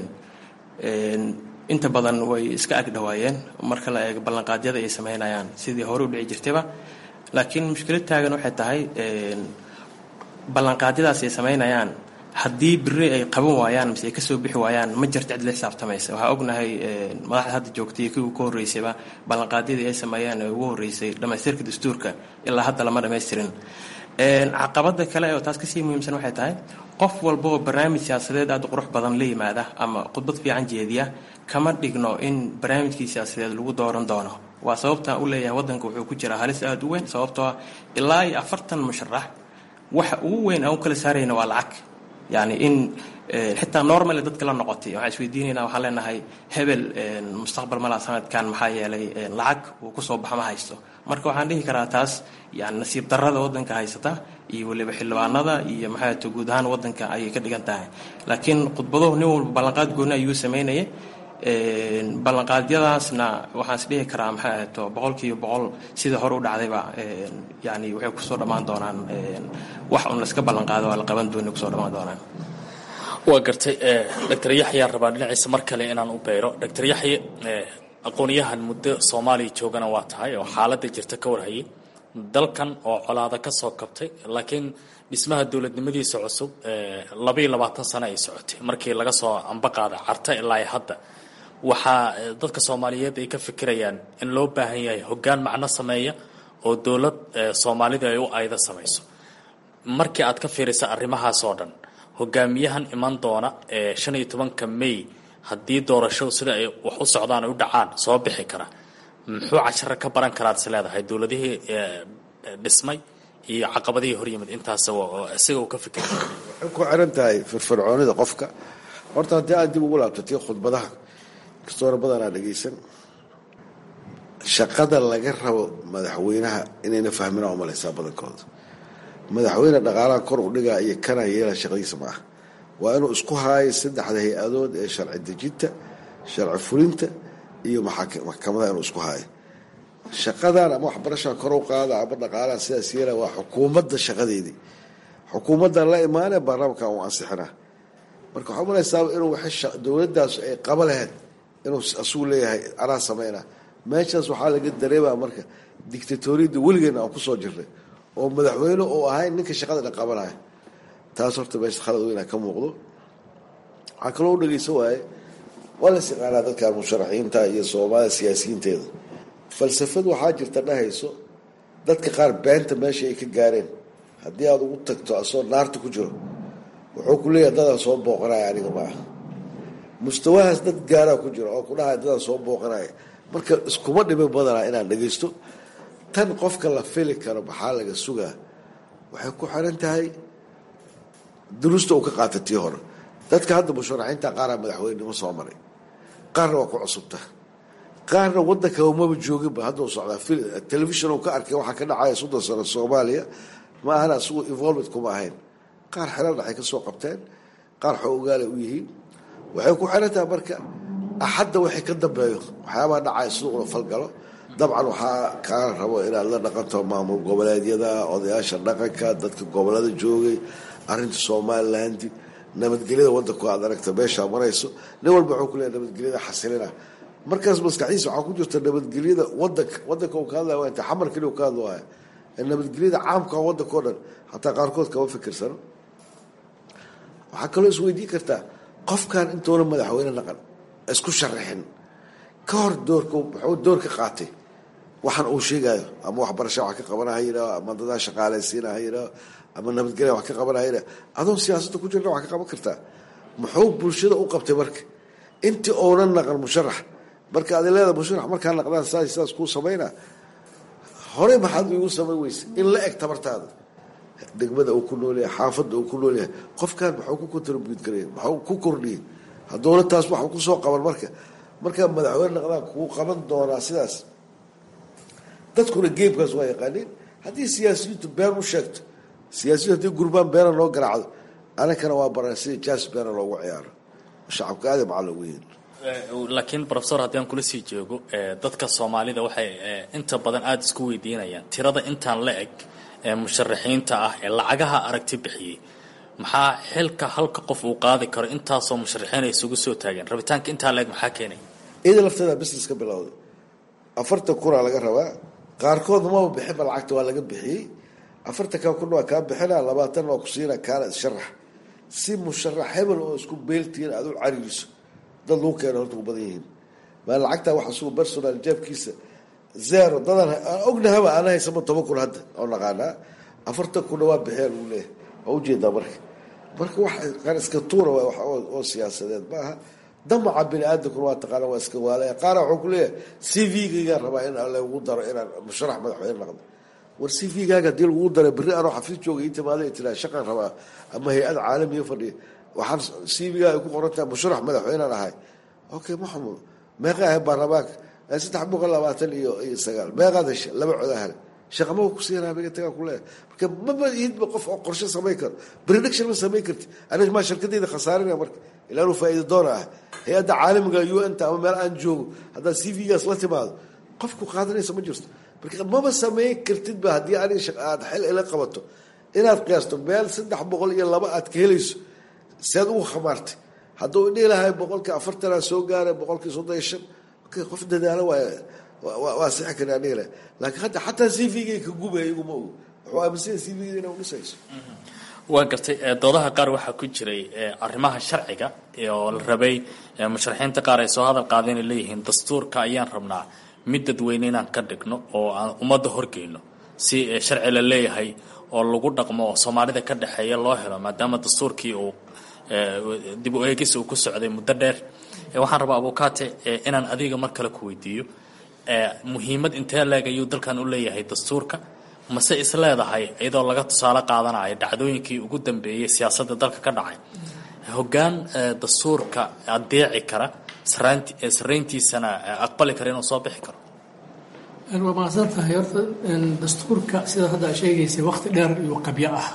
K: inta badan way iska agdhawaayeen marka la eego ballanqaadyada ay sameynayaan sidii hore u dhici jirtayba laakiin mushkilad taagan waxay tahay ballanqaadyadaas ay sameynayaan haddii biri ay qaban waayaan mise ay kasoo bixi waayaan ma jirto cid la xisaabtamaysa waxaa ognahay madaxda hadda joogtay kii ka horreysayba ballanqaadyadii ay sameeyeen ee ugu horreysay dhammaystirka dastuurka ilaa hadda lama dhammaystirin caqabada kale oo taas kasii muhiimsan waxay tahay qof walba oo barnaamij siyaasadeed aada u qurux badan la yimaada ama khudbad fiican jeediya kama dhigno in barnaamijkii siyaasadeed lagu dooran doono waa sababtaan u leeyahay waddanka wuxuu ku jiraa halis aada u weyn sababtoo ah ilaa iyo afartan musharax waxa ugu weyn aan u kala saarayna waa lacag yani in xitaa normal dadka la noqotay waxaan isweydiinaynaa waxaan leenahay hebel mustaqbal malaa sanadkan maxaa yeelay lacag uu kusoo baxa ma haysto marka waxaan dhihi karaa taas yani nasiib darrada waddanka haysata iyo weliba xildhibaanada iyo maxaa to guud ahaan waddanka ayay ka dhigan tahay laakiin khudbaduhu nin walba ballanqaad gooni ayuu sameynaya ballanqaadyadaasna waxaan is dhihi karaa maxaa ahto boqolkiiba boqol sida hore u dhacdayba yani waxay kusoo dhammaan doonaan wax un layska ballanqaado waa la qaban dooni kusoo dhammaan doonaan
H: waa gartay doctor yaxyaan rabaa dhinaciisa mar kale inaan u beero doctor yaxye aqoonyahan muddo soomaaliya joogana waa tahay oo xaaladda jirta ka warhayay dalkan oo colaada ka soo kabtay laakiin dhismaha dowladnimadiisa cusub labaiyo labaatan sano ay socotay markii laga soo ambaqaada carta ilaa hadda waxaa dadka soomaaliyeed ay ka fikirayaan in loo baahan yahay hoggaan macno sameeya oo dowlad soomaalida ay u ayda samayso markii aad ka fiirisa arrimahaas oo dhan hogaamiyahan iman doona ee shan iyo tobanka may haddii doorashadu sida ay wax u socdaan ay u dhacaan soo bixi kara muxuu casharo ka baran karaad is leedahay dowladihii dhismay iyo caqabadihii horyimid intaas isaga uu ka fikira
C: waxay ku xiran tahay firfircoonida qofka horta haddii aad dib ugu laabto tii khudbadaha kastoona badanaa dhegaysan shaqada laga rabo madaxweynaha inayna fahmina umalaysaa badankooda madaxweyne dhaqaalaha kor u dhigaa iyo kana yeela shaqadiisa ma ah waa inuu isku haayo saddexda hay-adood ee sharci dejinta sharci fulinta iyo maxkamadaha inuu isku haayo shaqadan ama waxbarashaa kor u qaada ama dhaqaalaha sidaas yeela waa xukuumadda shaqadeedii xukuumaddan la imaanee baarlamaankan uu ansixinaa marka waxaa umalaysaa inuu waxay dowladdaas ay qaba lahayd inuu asugu leeyahay anaa sameynaa meeshaas waxaa laga dareemaa marka dictatoriyadda weligeena aan kusoo jirnay oo madaxweyne uu ahay ninka shaqada dhan qabanaya taas horta meesha khalad weynaa ka muuqdo waxaa kaloo u dhegeysan waaye waa la siqaanaa dadka musharaxiinta iyo soomaalida siyaasiyiinteeda falsafad waxaa jirta dhahayso dadka qaar beenta meesha ay ka gaareen haddii aada ugu tagto asoo naarta ku jiro wuxuu ku leeyahay dadaan soo booqanaya aniga ma ah mustawahaas dad gaaraa ku jira oo ku dhahaya dadaan soo booqanaya marka iskuma dhimi badanaa inaan dhegeysto tan qofka la fili karo maxaa laga sugaa waxay ku xiran tahay duruusta uu ka qaata tii hore dadka hadda musharaxiinta qaaraa madaxweynenimo soo maray qaarna waa ku cusubta qaarna wadanka umaba jooginba hadduu socdaa telefishon uu ka arkay waxaa ka dhacaya soddon sano soomaaliya ma ahana isagu involvement kuma ahayn qaar xelal dhexay ka soo qabteen qaar xoogaalay u yihiin waxay ku xiran tahay marka axadda waxay ka dambeeyo waxyaabaha dhacaya siduu ula falgalo dabcan waxaa kaa rabo inaad la dhaqanto maamul goboleedyada odayaasha dhaqanka dadka gobolada joogay arinta somaliland nabadgelyada wadanku aad aragta meeshaa marayso nin walba wuxuu ku leeyahay nabadgelyada xasilina markaas maskaxdiisa waxaa ku jirta nabadgelyada wadanka wadanka uu ka hadlaya waa inta xamar keliya uu ka hadlaya nabadgelyada caamka wadanka o dhan xataa qaarkood kama fikirsano waxaa kaloo isweydiin kartaa qofkan intuuna madaxweyne naqan isku sharaxin ka hor doorka muxuu door ka qaatay waxaan uu sheegayo ama waxbarasha wax ka qabana ha yidhaho ama dadaa shaqaalaysiina ha yidhaho ama nabadgelya wax ka qabana ha yidhaho adoon siyaasadda ku jirna wax ka qaban kartaa muxuu bulshada u qabtay marka intii oonan naqan musharax marka adi leeda musharax markaa naqdaan saas saas kuu samayna horey maxaad igu samayn weyse in la eg tabartaada degmada uu ku noolyahay xaafadda uu ku noolyahay qofkan maxuu ku contribute garaya maxuu ku kordhiyey haddoona taas waxu kusoo qaban marka markaa madaxweyne naqdaan kuu qaban doonaa sidaas dadkuna geebkaas waa yaqaaniin haddii siyaasiyiintu been u sheegto siyaasiyiintu haddii gurbaan beena loo garaacdo anankana waa baran sida jaas beena loogu ciyaaro shacabka aada macaa loogu yeeli
H: laakiin profesor haddii aan kula sii joogo dadka soomaalida waxay inta badan aada isku weydiinayaan tirada intaan la eg ee musharaxiinta ah ee lacagaha aragti bixiyey maxaa xilka halka qof uu qaadi karo intaasoo musharaxiin ay isugu soo taageen rabitaanka intaa la eg maxaa keenay
C: iyada lafteeda business ka bilowday afartan kunaa laga rabaa qaarkoodna maba bixinba lacagta waa laga bixiyey afartan ka kun waa kaa bixina labaatan waa ku siina kaana isharax si musharax hebel oo isku beeltihiin aada u cariiriso dad lagu keena horta u badan yihiin maa lacagtaa waxa sugu personal jaabkiisa zero dadan aan ognahaba ana haysama toban kun hadda oo naqaanaa afartan kunna waa bixiya lagu leeyahay waa ujeedaa marka marka wax qaar iska tuura waa wax oo siyaasadeed maaha damaca bini aadamkuna waa taqaana waa iska waalaya qaara wuxuu ku leeyahay c v-gaygaan rabaa in lagu daro inaan musharax madaxweyne noqdo war c v-gaaga hadii lagu dara berri anoo xafiis jooga ii timaada tiraa shaqan rabaa ama hay-ad caalamiya fadhiya waxaan c v-ga ay ku qoran tahay musharax madaxweynaan ahay okay maxamud meeqa ahay baarlamaanka saddex boqol labaatan iyo iyo sagaal meeqaad hesha laba codaa hele shaqamaba kusiinaa miga tagaa kuleeyahay marka maba ihidba qof oo qorshe samayn karo prediction ma samayn karti aniga maa shirkadayda khasaarinaya marka ilaa inuu faa'iida doona ah hay-adda caalamiga u n ta ama meel aan joogo haddaad c v-gaas la timaado qofku qaadanaysa ma jirto marka maba samayn kartidba haddii aniga aad xil ila qabato inaad qiyaasto meel saddex boqol iyo laba aad ka helayso sead ugu khamaartay hadduu dhihi lahay boqolkii afartanaa soo gaaray boqolkii soddon iyo shan qof dadaalo waay waa sixi karaa dhihi lahay laakiin hadda xataa c v-gay ka gubaya iguma ogo wuxuu aaminsanya c v-gada inaa udhisayso
H: waa gartay doodaha qaar waxaa ku jiray arrimaha sharciga oo la rabay musharaxiinta qaar ay soo hadal qaadeen ay leeyihiin dastuurka ayaan rabnaa mid dadweyne inaan ka dhigno oo aan ummadda horgeyno si sharci la leeyahay oo lagu dhaqmo oo soomaalida ka dhexeeya loo helo maadaama dastuurkii uu dib u eegis uu ku socday muddo dheer waxaan rabaa abukaate inaan adiga mar kale ku weydiiyo muhiimad intee leeg ayuu dalkan u leeyahay dastuurka mase is leedahay iyadoo laga tusaale qaadanayo dhacdooyinkii ugu dambeeyey siyaasadda dalka ka dhacay hoggaan dastuurka adeeci kara sarayntiisana aqbali kara inuu soo bixi karo
I: waa mahadsan tahay horta dastuurka sidaad hadda sheegaysay waqti dheer iyo qabyo ah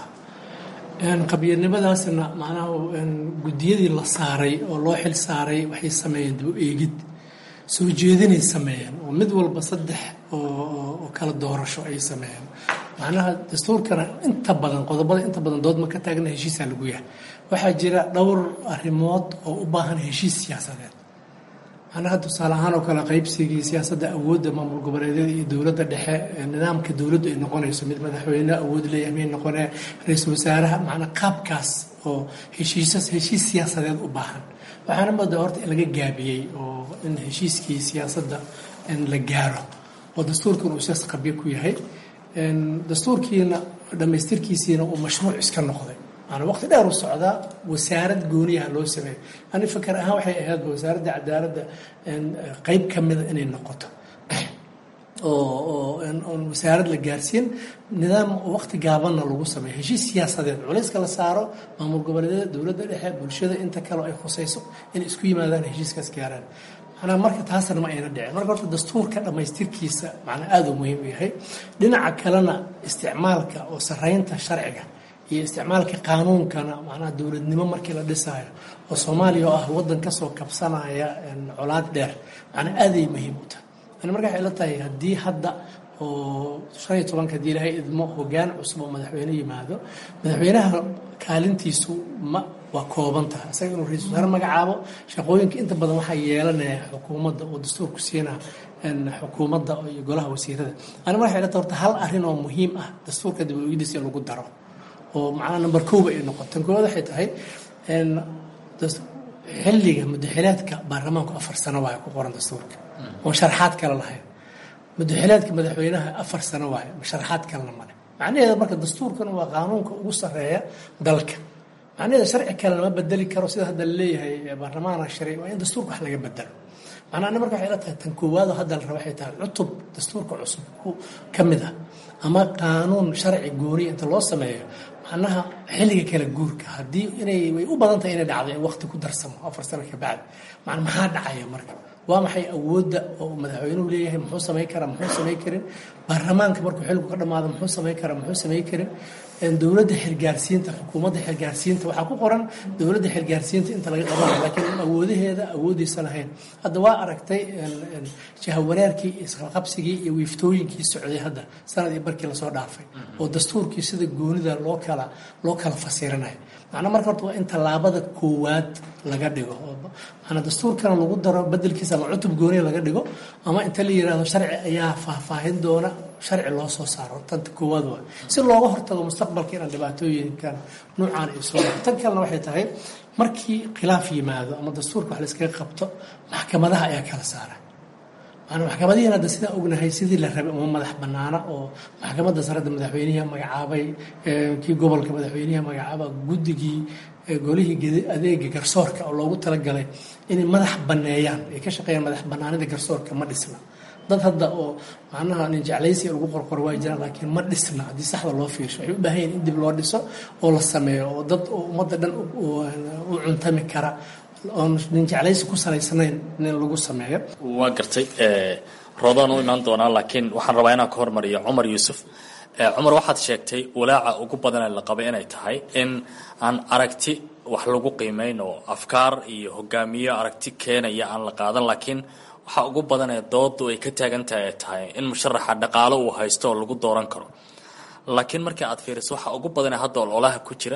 I: qabyanimadaaasna macnaha guddiyadii la saaray oo loo xil saaray waxay sameeyeen dib u eegid soo jeedinay sameeyeen oo mid walba saddex oo kala doorasho ay sameeyeen macnaha dastuurkana inta badan qodobada inta badan doodma ka taagna heshiisaa lagu yahay waxaa jira dhowr arrimood oo u baahan heshiis siyaasadeed macnaha tusaale ahaan oo kale qaybsigii siyaasadda awoodda maamul goboleedyada iyo dowladda dhexe nidaamka dowladdu ay noqonayso mid madaxweyne awood leeyahay may noqonee ra-iisul wasaaraha macnaa qaabkaas oo heshiisas heshiis siyaasadeed u baahan waxaana moodaa horta in laga gaabiyey oo in heshiiskii siyaasadda la gaaro oo dastuurkan uu siyaas qabyo ku yahay dastuurkiina dhammaystirkiisiina uu mashruuc iska noqday maanaa waqti dheer u socdaa wasaarad gooniyaha loo sameeyo ani fakar ahaan waxay ahaydba wasaaradda cadaaladda qeyb ka mida inay noqoto oo oon wasaarad la gaarsiin nidaam waqti gaabanna lagu sameeyo heshiis siyaasadeed culayska la saaro maamul goboleedyada dowladda dhexe bulshada inta kaleo ay khusayso inay isku yimaadaan heshiiskaas gaaraan manaa marka taasna ma ayna dhicin marka horta dastuurka dhammaystirkiisa macnaa aada u muhiim u yahay dhinaca kalena isticmaalka oo saraynta sharciga iyo isticmaalka qaanuunkana macnaha dowladnimo markii la dhisaayo oo soomaaliya oo ah waddan kasoo kabsanaya colaad dheer macnaa aaday muhiim u tahay ani marka waxay la tahay haddii hadda oo shan iyo tobanka haddii ilaahay idmo hogaan cusub oo madaxweyne yimaado madaxweynaha kaalintiisu ma waa kooban tahay isaga inuu ra-isul wasaare magacaabo shaqooyinka inta badan waxaa yeelanaya xukuumadda oo dastuurku siina xukuumadda iyo golaha wasiirada ani marka waxay la tahay horta hal arrin oo muhiim ah dastuurka diblogidiisa in lagu daro oo macnaha number kooba ay noqoto tan koowaad waxay tahay xilliga mudaxilaadka baarlamaanku afar sano waayo ku qoran dastuurka oon sharaxaad kale lahayn mudaxilaadka madaxweynaha afar sano waayo sharaxaad kalena male macnaheeda marka dastuurkan waa qaanuunka ugu sarreeya dalka macnaheeda sharci kale lama bedeli karo sida hadda laleeyahay baarlamaana shari waa in dastuurka wax laga bedelo macnaa ani marka waxay la tahay tan koowaado hadda la raba waxay tahay cutub dastuurka cusub ka mid ah ama qaanuun sharci gooniya inta loo sameeyo macnaha xilliga kala guurka haddii inay way u badan tahay inay dhacdo in waqti ku darsamo afar sano ka bacdi macna maxaa dhacaya marka waa maxay awoodda oo madaxweynuhu leeyahay muxuu samayn karaa muxuu samayn karin baarlamaanka markuu xilligu ka dhamaado muxuu samayn karaa muxuu samayn karin dowladda xilgaarsiinta xukuumadda xilgaarsiinta waxaa ku qoran dowladda xilgaarsiinta inta laga qabanayo laakiin awoodaheeda awoodiisa lahayn hadda waa aragtay jahawanaarkii isqabsigii iyo wiiftooyinkii socday hadda sanad iyo barkii lasoo dhaafay oo dastuurkii sida goonida loo kala loo kala fasirinayo macnaa marka horta waa in tallaabada koowaad laga dhigo maanaa dastuurkana lagu daro bedelkiisa ama cutub gooniya laga dhigo ama inta la yidhaahdo sharci ayaa faahfaahin doona sharci loo soo saaro tanta koowaad waa si looga hortago mustaqbalka inaan dhibaatooyinkan nuucaan ay soo tan kalena waxay tahay markii khilaaf yimaado ama dastuurka wax layskaga qabto maxkamadaha ayaa kala saara maanaa maxkamadihiin hadda sidaan ognahay sidii la rabay uma madax banaana oo maxkamadda saradda madaxweynihi magacaabay kii gobolka madaxweynihi magacaaba guddigii golihii adeega garsoorka oo loogu talagalay inay madax baneeyaan ay ka shaqeeyaan madax banaanida garsoorka ma dhisna dad hadda oo macnaha nin jeclaysi lagu qorqoro waa jiraan laakiin ma dhisna haddii saxda loo fiirsho waxay u baahan yihin in dib loo dhiso oo la sameeyo oo dad oo ummadda dhan u cuntami kara oon nin jeclaysi ku salaysnayn in lagu sameeyo
H: waa gartay roodaan u imaan doonaa laakiin waxaan rabaa inaan ka hormariyo cumar yuusuf cumar waxaad sheegtay walaaca ugu badan ee la qabay inay tahay in aan aragti wax lagu qiimeyn oo afkaar iyo hogaamiyo aragti keenaya aan la qaadan laakiin waxaa ugu badan ee doodu ay ka taagan tahay ay tahay in musharaxa dhaqaalo uu haysto oo lagu dooran karo laakiin markii aad fiiriso waxaa ugu badan ee hadda ololaha ku jira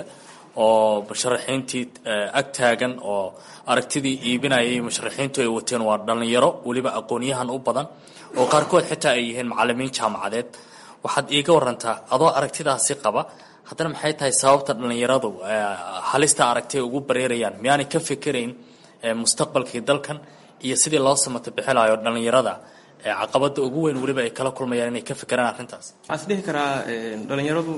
H: oo musharaxiintii ag taagan oo aragtidii iibinayay musharaxiintu ay wateen waa dhallinyaro weliba aqoonyahan u badan oo qaarkood xitaa ay yihiin macalimiin jaamacadeed waxaad iiga warantaa adoo aragtidaasi qaba haddana maxay tahay sababta dhallinyaradu halista aragti ay ugu bareerayaan miyaanay ka fikerayn mustaqbalkii dalkan iyo sidii loo samato bixilayo dhallinyarada caqabada ugu weyn weliba ay kala kulmayaan inay ka fekeraan arrintaas
K: waxaan is dhihi karaa dhallinyaradu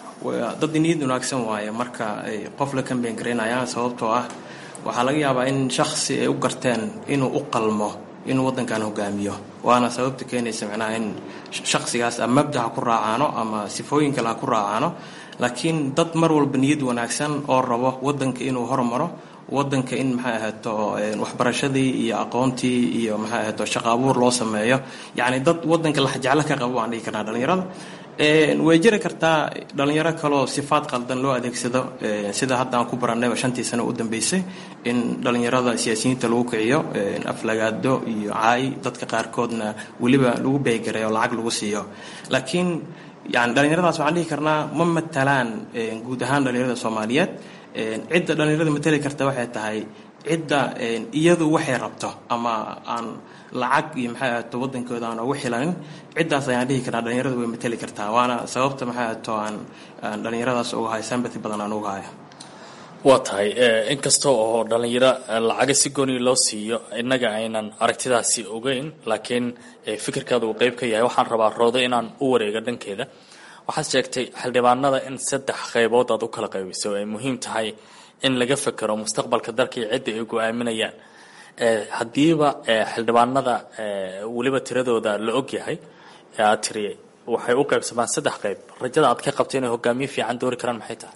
K: dad niyad wanaagsan waaye marka ay qof la kambeyn garaynayaan sababtoo ah waxaa laga yaabaa in shaksi ay u garteen inuu u qalmo inuu waddankan hogaamiyo waana sababta keenaysa micnaha in shaksigaas ama mabda ha ku raacaano ama sifooyin kale ha ku raacaano laakiin dad mar walba niyad wanaagsan oo rabo waddanka inuu hormaro waddanka in maxay ahaato waxbarashadii iyo aqoontii iyo maxay ahaato shaqo abuur loo sameeyo yacni dad waddanka laxjeclo ka qabo waan dhihi karnaa dhallinyarada way jiri kartaa dhalinyaro kaloo sifaad qaldan loo adeegsado sida hadda aan ku barannayba shantii sano u dambeysay in dhalinyarada siyaasiyiinta lagu kiciyo aflagaado iyo caay dadka qaarkoodna weliba lagu beegaray oo lacag lagu siiyo laakiin yani dhalinyaradaas waxaan dhihi karnaa ma matalaan guud ahaan dhalinyarada soomaaliyeed cidda dhalinyarada matali karta waxay tahay cidda iyadu waxay rabto ama aan lacag iyo maxay ahaato wadankooda aan ugu xilanin ciddaas ayaan dhihi karnaa dhalinyarada way matali kartaa waana sababta maxay ahaato aan aan dhalinyaradaas uga hayo sympathy badan aan uga hayo
H: waa tahay inkasta oo dhalinyaro lacaga si gooni loo siiyo innaga aynan aragtidaasi ogeyn laakiin fikirkaada uu qeyb ka yahay waxaan rabaa roodo inaan u wareego dhankeeda waxaad sheegtay xildhibaanada in saddex qaybood aad u kala qaybisay oo ay muhiim tahay in laga fekero mustaqbalka dalka iyo cidda ay go-aaminayaan haddiiba xildhibaanada weliba tiradooda la ogyahay aad tiri waxay u qaybsamaan saddex qayb rajada aad ka qabta inay hogaamiye fiican doori karaan maxay tahay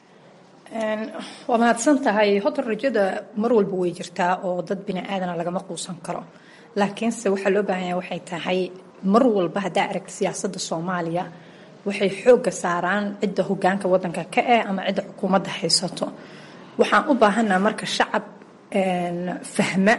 J: waa mahadsan tahay horta rajada mar walba way jirtaa oo dad bini aadana lagama quusan karo laakiinse waxaa loo baahan yahay waxay tahay mar walba haddaa aragta siyaasadda soomaaliya waxay xoogga saaraan cidda hogaanka wadanka ka eh ama cidda xukuumadda haysato waxaan u baahanaa marka shacab fahma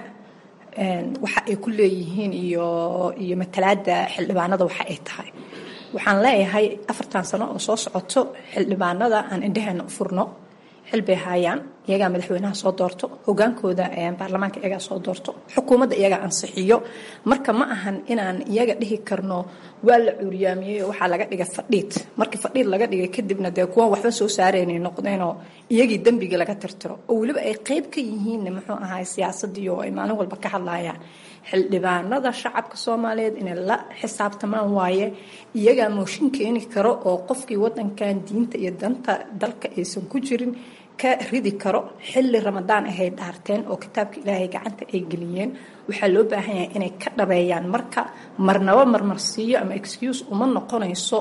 J: waxa ay ku leeyihiin iyo iyo matalaada xildhibaanada waxa ay tahay waxaan leeyahay afartan sano oo soo socoto xildhibaanada aan indhaheena u furno xil bay haayaan iyagaa madaxweynaha soo doorto hogaankooda baarlamaanka iyagaa soo doorto xukuumadda iyagaa ansixiyo marka ma ahan inaan iyaga dhihi karno waa la cuuriyaamiyey oo waxaa laga dhigay fadhiid markii fadhiid laga dhigay kadibna dee kuwan waxba soo saaraynay noqdeenoo iyagii dembigii laga tirtiro oo weliba ay qeyb ka yihiin muxuu ahaay siyaasadii oo ay maalin walba ka hadlayaan xildhibaanada shacabka soomaaliyeed inay la xisaabtamaan waaye iyagaa mooshin keeni karo oo qofkii wadankan diinta iyo danta dalka aysan ku jirin ka ridi karo xilli ramadaan ahay dhaarteen oo kitaabka ilaahay gacanta ay geliyeen waxaa loo baahan yahay inay ka dhabeeyaan marka marnaba marmarsiiyo ama excuse uma noqonayso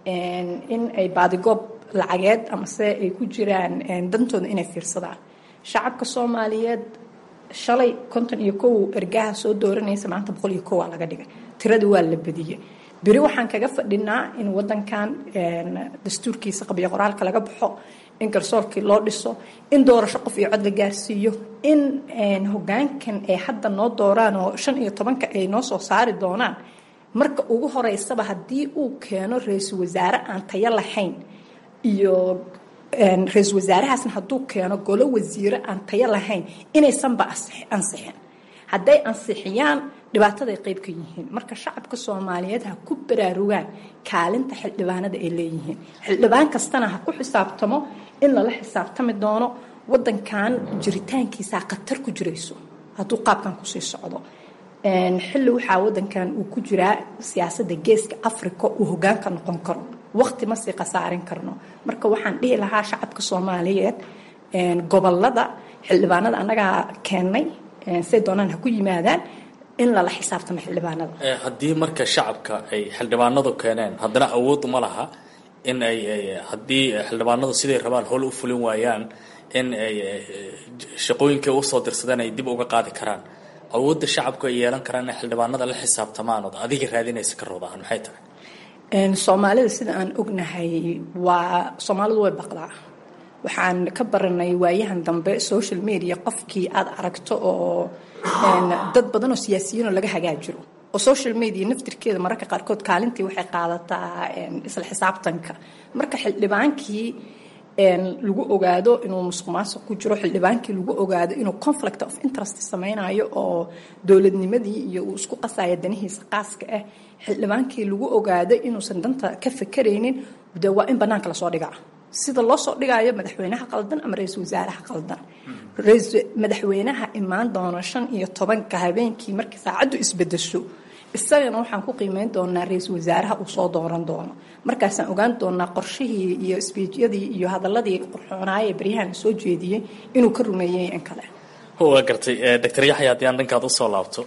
J: in ay baadigoob lacageed amase ay ku jiraan dantooda inay fiirsadaan shacabka soomaaliyeed shalay konton iyo kow ergaha soo dooranaysa maanta boqol iyo kow aa laga dhigay tiradii waa la badiyey beri waxaan kaga fadhinaa in wadankan dastuurkiisa qabyo qoraalka laga baxo in garsoorkii loo dhiso in doorasho qof iyo cod la gaarsiiyo in hogaankan ay hadda noo dooraan oo shan iyo tobanka ay noo soo saari doonaan marka ugu horeysaba haddii uu keeno ra-iisul wasaare aan tayo lahayn iyo ra-iisul wasaarahaasna hadduu keeno golo wasiire aan tayo lahayn inaysanba ansixin hadday ansixiyaan dhibaataday qayb ka yihiin marka shacabka soomaaliyeed ha ku baraarugaan kaalinta xildhibaanada ay leeyihiin xildhibaan kastana ha ku xisaabtamo in lala xisaabtami doono wadankan jiritaankiisaa khatar ku jirayso hadduu qaabkan kusii socdo xilli waxaa wadankan uu ku jiraa siyaasadda geeska africa uu hogaanka noqon karo waqti ma sii khasaarin karno marka waxaan dhihi lahaa shacabka soomaaliyeed gobolada xildhibaanada annagaa keennay say doonaan ha ku yimaadaan in lala xisaabtamo xildhibaanada
H: haddii marka shacabka ay xildhibaanadu keeneen haddana awood uma laha in ay haddii xildhibaanadu siday rabaan howl u fulin waayaan in ay shaqooyinkay usoo dirsadeen ay dib uga qaadi karaan awoodda shacabku ay yeelan karaan inay xildhibaanada la xisaabtamaan ood adiga raadinaysa ka roodahan maxay tahay
J: soomaalida sida aan ognahay waa soomaalidu way baqdaa waxaan ka baranay waayahan dambe social media qofkii aad aragto oo dad badan oo siyaasiyiinoo laga hagaajiro oo social media naftirkeeda mararka qaarkood kaalintii waxay qaadataa isla xisaabtanka marka xildhibaankii lagu ogaado inuu musuq maasuq ku jiro xildhibaankii lagu ogaado inuu conflict of interest sameynayo oo dowladnimadii iyo uu isku qasayo danihiisa qaaska ah xildhibaankii lagu ogaado inuusan danta ka fakaraynin de waa in banaanka lasoo dhigaa sida loo soo dhigayo madaxweynaha qaldan ama ra-iisul wasaaraha qaldan madaxweynaha imaan doono shan iyo tobanka habeenkii markii saacaddu isbedesho isagana waxaan ku qiimeyn doonaa ra-iisul wasaaraha uu soo dooran doono markaasaan ogaan doonaa qorshihii iyo sbiijyadii iyo hadaladii qurxoonaaya baryahan soo jeediyey inuu ka rumeeyey in kale
H: waa gartay doctor yaxya haddii aan dhankaad usoo laabto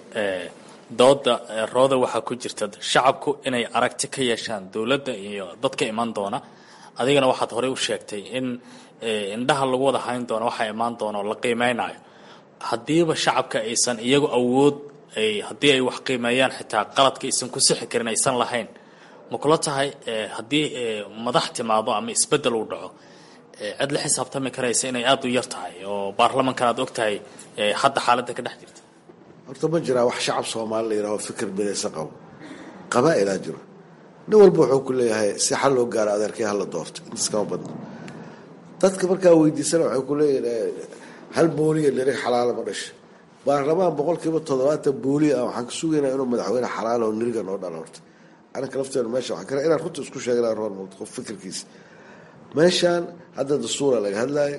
H: dooda rooda waxaa ku jirta shacabku inay aragti ka yeeshaan dowladda iyo dadka iman doona adigana waxaad horey u sheegtay in indhaha lagu wada hayn doono waxaa imaan doona oo la qiimeynayo haddiiba shacabka aysan iyagu awood haddii ay wax qiimeeyaan xitaa qaladka aysan ku sixi karin aysan lahayn ma kula tahay haddii madax timaado ama isbeddel uu dhaco cid la xisaabtami karaysa inay aada u yar tahay oo baarlamankan aad og tahay hadda xaaladda ka dhex jirta
C: horta ma jiraa wax shacab soomaali la yidhaho fikir midaysa qabo qabaa-ilaa jiro nin walba wuxuu ku leeyahay si xal loo gaaro adeerkay hala doorto intaas kama badno dadka markaa weydiisana waxay ku leeyihin hal booliya lirig xalaala ma dhasha baarlamaan boqolkiiba toddobaatan booliya ah waxaan ka sugaynaa inuu madaxweyne xalaala oo niriga noo dhalo horta anaka lafteenu meesha waxaan kara inaan runta isku sheegnaa roor muuqdo qof fikirkiisa meeshaan hadda dastuura laga hadlaayo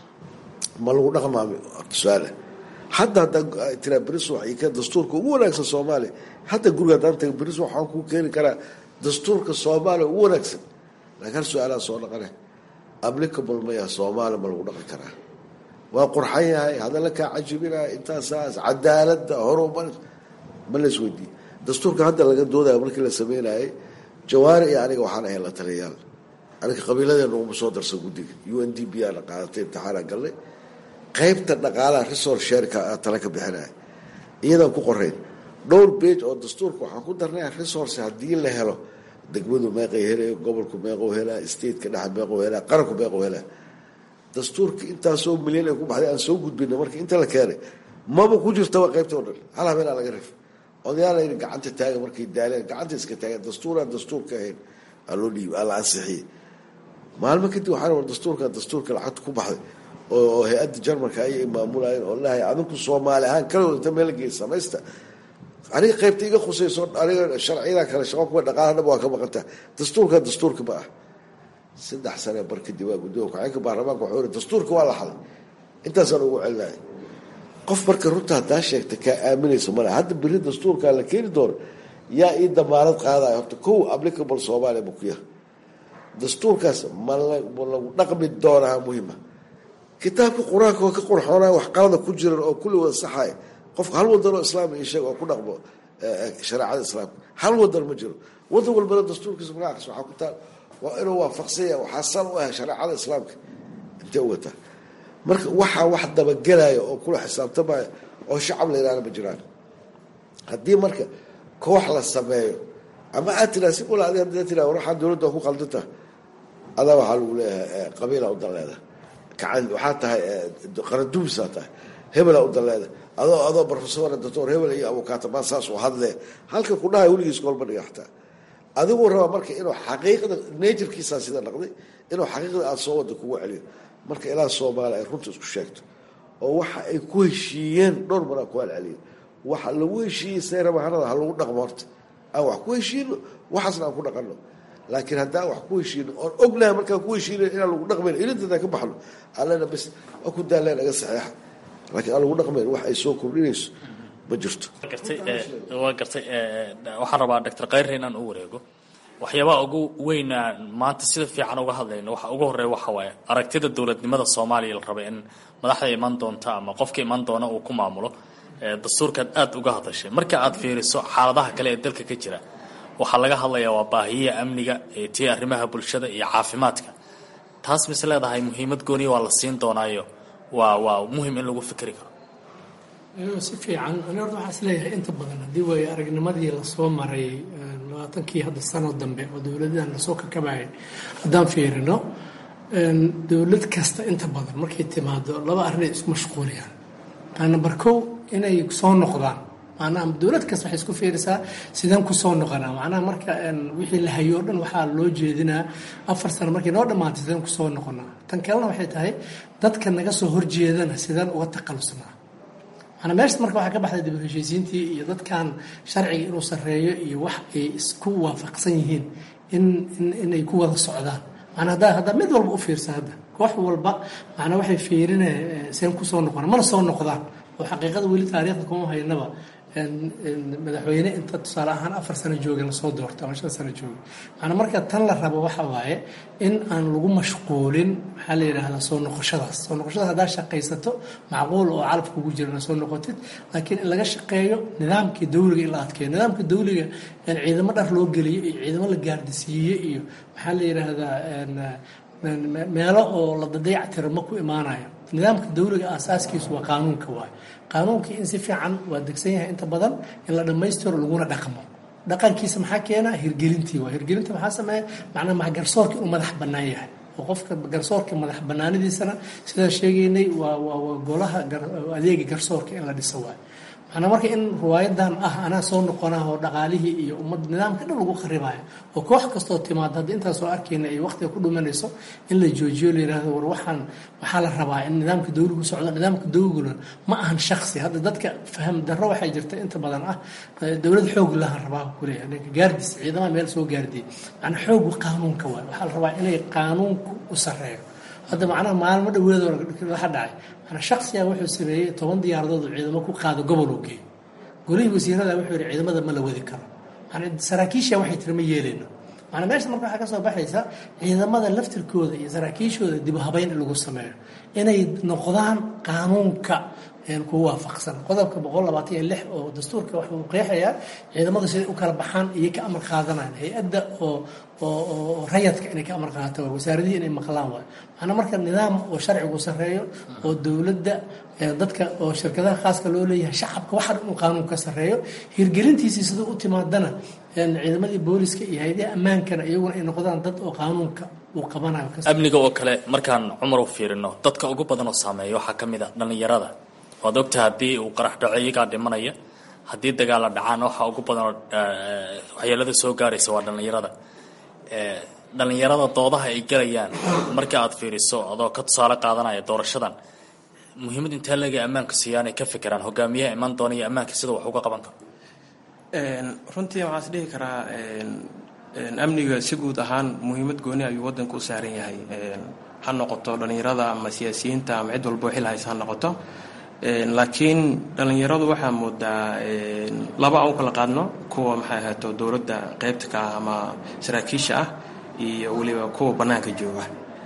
C: ma lagu dhaqmaami su-aale hadda haddaa tiraa beris wax ka dastuurka ugu wanaagsan soomaaliya hadda guriga haddaan taga beris waxaan kuu keeni karaa dastuurka soomaaliya ugu wanaagsan laakiin hal su-aalaha soo dhaqane applicable maya soomaaliya ma lagu dhaqan karaa waa qurxan yahay hadalla kaa cajibinaya intaasaas cadaaladda horumar ma la isweydiiye dastuurka hadda laga doodayo markii la sameynayay jawaari iyo aniga waxaan ahayn la taliyayaal aniga qabiiladeena uguma soo darsan guddiga u n d b aana qaadatay imtixaana galnay qaybta dhaqaalaha resor shareka tala ka bixinaya iyadaan ku qorayn dhowr bage oo dastuurka waxaan ku darnay resource haddii la helo degmadu meeqay helaya gobolku meeqou helaa stateka dhexe meeqou helaa qaranku meeqou helaa dastuurka intaasoo milyan ay ku baxday aan soo gudbina marka inta la keenay maba ku jirtaba qaybta o dhan hal habeenaa laga rif odayaal yidhi gacanta taaga markay daaleen gacanta iska taageen dastuuraan dastuurka ahayn aa loo dhiib aa la ansixiyey maalmo kadib waxaan war dastuurka dastuurka lacagta ku baxday oo hay-adda jarmalka ayay maamulayeen oo lahay adinku soomaali ahaan kalagood inta meel geey samaysta aniga qaybta iga khusayso aniga sharciyada kale shaqo kuwa dhaqaala dhab waa ka maqantaa dastuurka dastuurka ma ah saddex sane bar kadib waa gudoomiya ku-xigeenka baarlamaanka wuxuu yiri dastuurka waa la xaday intaasaan ugu celinaya qof marka runta haddaa sheegta kaa aaminaysa male hadda beri dastuurkaa la keeni doono yaa ii damaanad qaadaya horta kow applicable soomaaliya bukuya dastuurkaas ma lagu dhaqmi doonaa muhima kitaabka qur-aanka oo ka qurxoonaya wax qalada ku jiran oo kulli wada saxaya qofka hal wadan oo islaam ii sheeg oo ku dhaqmo shareecada islaamka hal wadan ma jiro wadan walbana dastuurkiisa magacaas waxaa ku taal waa inuu waafaqsanya waxaa sal u ah shareecada islaamka intee u wataa marka waxaa wax dabagelaya oo kula xisaabtamaya oo shacab la yidhahda ma jiraan haddii marka koox la sameeyo ama aad tiraa si ula adi hadda tiraa waxaa dowladda ku qaldanta adaa waxaa lagu leeyahay qabiila u daleeda kacan waxaa tahay qarandubisaa tahay hebela u daleeda adoo adoo profesor doctor hebel iyo abukaatamaan saas u hadlee halka ku dhahay weligiis kolma dhiga xataa adiguu rabaa marka inuu xaqiiqda naturkiisaa sida dhaqday inuu xaqiiqda aada soo wada kugu celiyo marka ilaa soomaaliya ay runta isku sheegto oo waxa ay ku heshiiyeen dhowr maraa ku halceliya waxa lagu heshiiyey seerabahanada ha lagu dhaqmo horta aan wax ku heshiino waxaasna aan ku dhaqano laakiin haddaan wax ku heshiino oon ognahay markaan ku heshiina inaan lagu dhaqmayn ilintadaan ka baxno allena bes waa ku daaleen aga saxeexa laakiin aan lagu dhaqmayn wax ay soo kordhinayso ma jirto
H: waa gartay waxaan rabaa doctor khayre inaan u wareego waxyaabaha ugu weyna maanta sida fiican uga hadlayno waxa ugu horeeya waxa waaye aragtida dowladnimada soomaaliya la raba in madaxda iman doonta ama qofka iman doona uu ku maamulo dastuurkaad aada uga hadashay marka aad fiiriso xaaladaha kale ee dalka ka jira waxaa laga hadlayaa waa baahiyaha amniga tii arrimaha bulshada iyo caafimaadka taas mise leedahay muhiimad gooniya waa la siin doonaayo waa waa muhim in lagu fikri karo
I: si fiican ani horta waxaa is leeyahay inta badan haddii waayo aragnimadii lasoo maray labaatankii hadda sano dambe oo dowladahan lasoo kakabayay haddaan fiirino dowlad kasta inta badan markay timaado laba arrinay isku mashquuliyaan number kow inay soo noqdaan macnaha dowlad kasta waxay isku fiirisaa sideen kusoo noqonaa macnaha marka wixii la hayo o dhan waxaa loo jeedinaa afar sano markay noo dhammaantay sideen kusoo noqonaa tan kalena waxay tahay dadka naga soo horjeedana sideen uga taqalusnaa maanaa meesha marka waxaa ka baxday dib u heshiisiintii iyo dadkan sharciga inuu sarreeyo iyo wax ay isku waafaqsan yihiin in inay ku wada socdaan maanaa haddaa haddaa mid walba u fiirsa hadda koox walba macnaa waxay fiirine seen kusoo noqona mana soo noqdaan oo xaqiiqada weli taariikhda kuma haynaba madaxweyne inta tusaale ahaan afar sano jooga lasoo doorto ama shan sano jooga maanaa marka tan la rabo waxa waaye in aan lagu mashquulin maxaa la yidhaahdaa soo noqoshadaas soo noqoshadaas haddaa shaqaysato macquul oo calafka ugu jirana soo noqotid laakiin in laga shaqeeyo nidaamkii dawliga in la adkeeyo nidaamka dawliga ciidamo dhar loo geliyo iyo ciidamo la gaardisiiye iyo maxaa la yidhaahdaa meelo oo la dadeectiro ma ku imaanayo nidaamka dawliga aasaaskiisu waa qaanuunka waayo qaanuunkii in si fiican waa degsan yahay inta badan in la dhammaystiro laguna dhaqmo dhaqankiisa maxaa keena hirgelintii waa hirgelinta maxaa sameeya macnaha maxa garsoorkii uu madax bannaan yahay oo qofka garsoorka madax bannaanidiisana sidaan sheegaynay waa waa waa golaha adeega garsoorka in la dhiso waayo macnaa marka in riwaayadan ah anaa soo noqonah oo dhaqaalihii iyo ummad nidaamka dhan lagu kharibayo oo koox kastoo timaado hadda intaan soo arkayna ay waqtiga ku dhumanayso in la joojiyo la yidhahdo war waxaan waxaa la rabaa in nidaamka dawligu socdo nidaamka dawliguna ma ahan shaksi hadda dadka faham darro waxay jirta inta badan ah dowlad xoog lahan rabaa kuleeyahay ninka gaardis ciidamaha meel soo gaardiyay macnaa xoogu qaanuunka waay waxaa la rabaa inay qaanuunku u sarreeyo hadda macnaha maalmo dhaweedoo waxa dhacay manaa shaksiga wuxuu sameeyey toban diyaaradood oo ciidamo ku qaado gobol uu geeyo golihii wasiirada wuxuu yihi ciidamada ma la wadi karo manaa saraakiisha waxay tiri ma yeeleyno manaa meesha marka waxaa ka soo baxaysa ciidamada laftirkooda iyo saraakiishooda dib habeyn in lagu sameeyo inay noqdaan qaanuunka kugu waafaqsan qodobka boqol labaatan iyo lix oo dastuurka waxuu qeexayaa ciidamadu siday u kala baxaan iyo ka amar qaadanayan hay-adda oo oo rayadka inay ka amar qaadato waa wasaaradihii inay maqlaan waay macnaa marka nidaam oo sharcigu sarreeyo oo dowladda dadka oo shirkadaha khaaska loo leeyahay shacabka waxa inuu qaanuunka sarreeyo hirgelintiisii siduu u timaadana ciidamadii booliska iyo hay-adaha ammaankana iyaguna ay noqdaan dad oo qaanuunka uu qabanayo
H: amniga oo kale markaan cumar u fiirino dadka ugu badan oo saameeya waxaa ka mid a dhallinyarada waad ogtaha haddii uu qarax dhaco iyagaa dhimanaya haddii dagaalla dhacaan waxa ugu badanoo waxyeelada soo gaaraysa waa dhallinyarada dhallinyarada doodaha ay gelayaan markii aad fiiriso adoo ka tusaale qaadanaya doorashadan muhiimad intee leega ammaanka siiyaanay ka fikiraan hogaamiyaha iman doona iyo ammaanka sida wax uga qaban karo
K: runtii waxaan is dhihi karaa amniga si guud ahaan muhiimad gooni ayuu waddanka u saaran yahay ha noqoto dhallinyarada ama siyaasiyiinta ama cid walbo xil haysa ha noqoto laakiin dhallinyaradu waxaa moodaa laba aan u kala qaadno kuwa maxay ahaato dowladda qeybta ka ah ama saraakiisha ah iyo weliba kuwa bannaanka jooga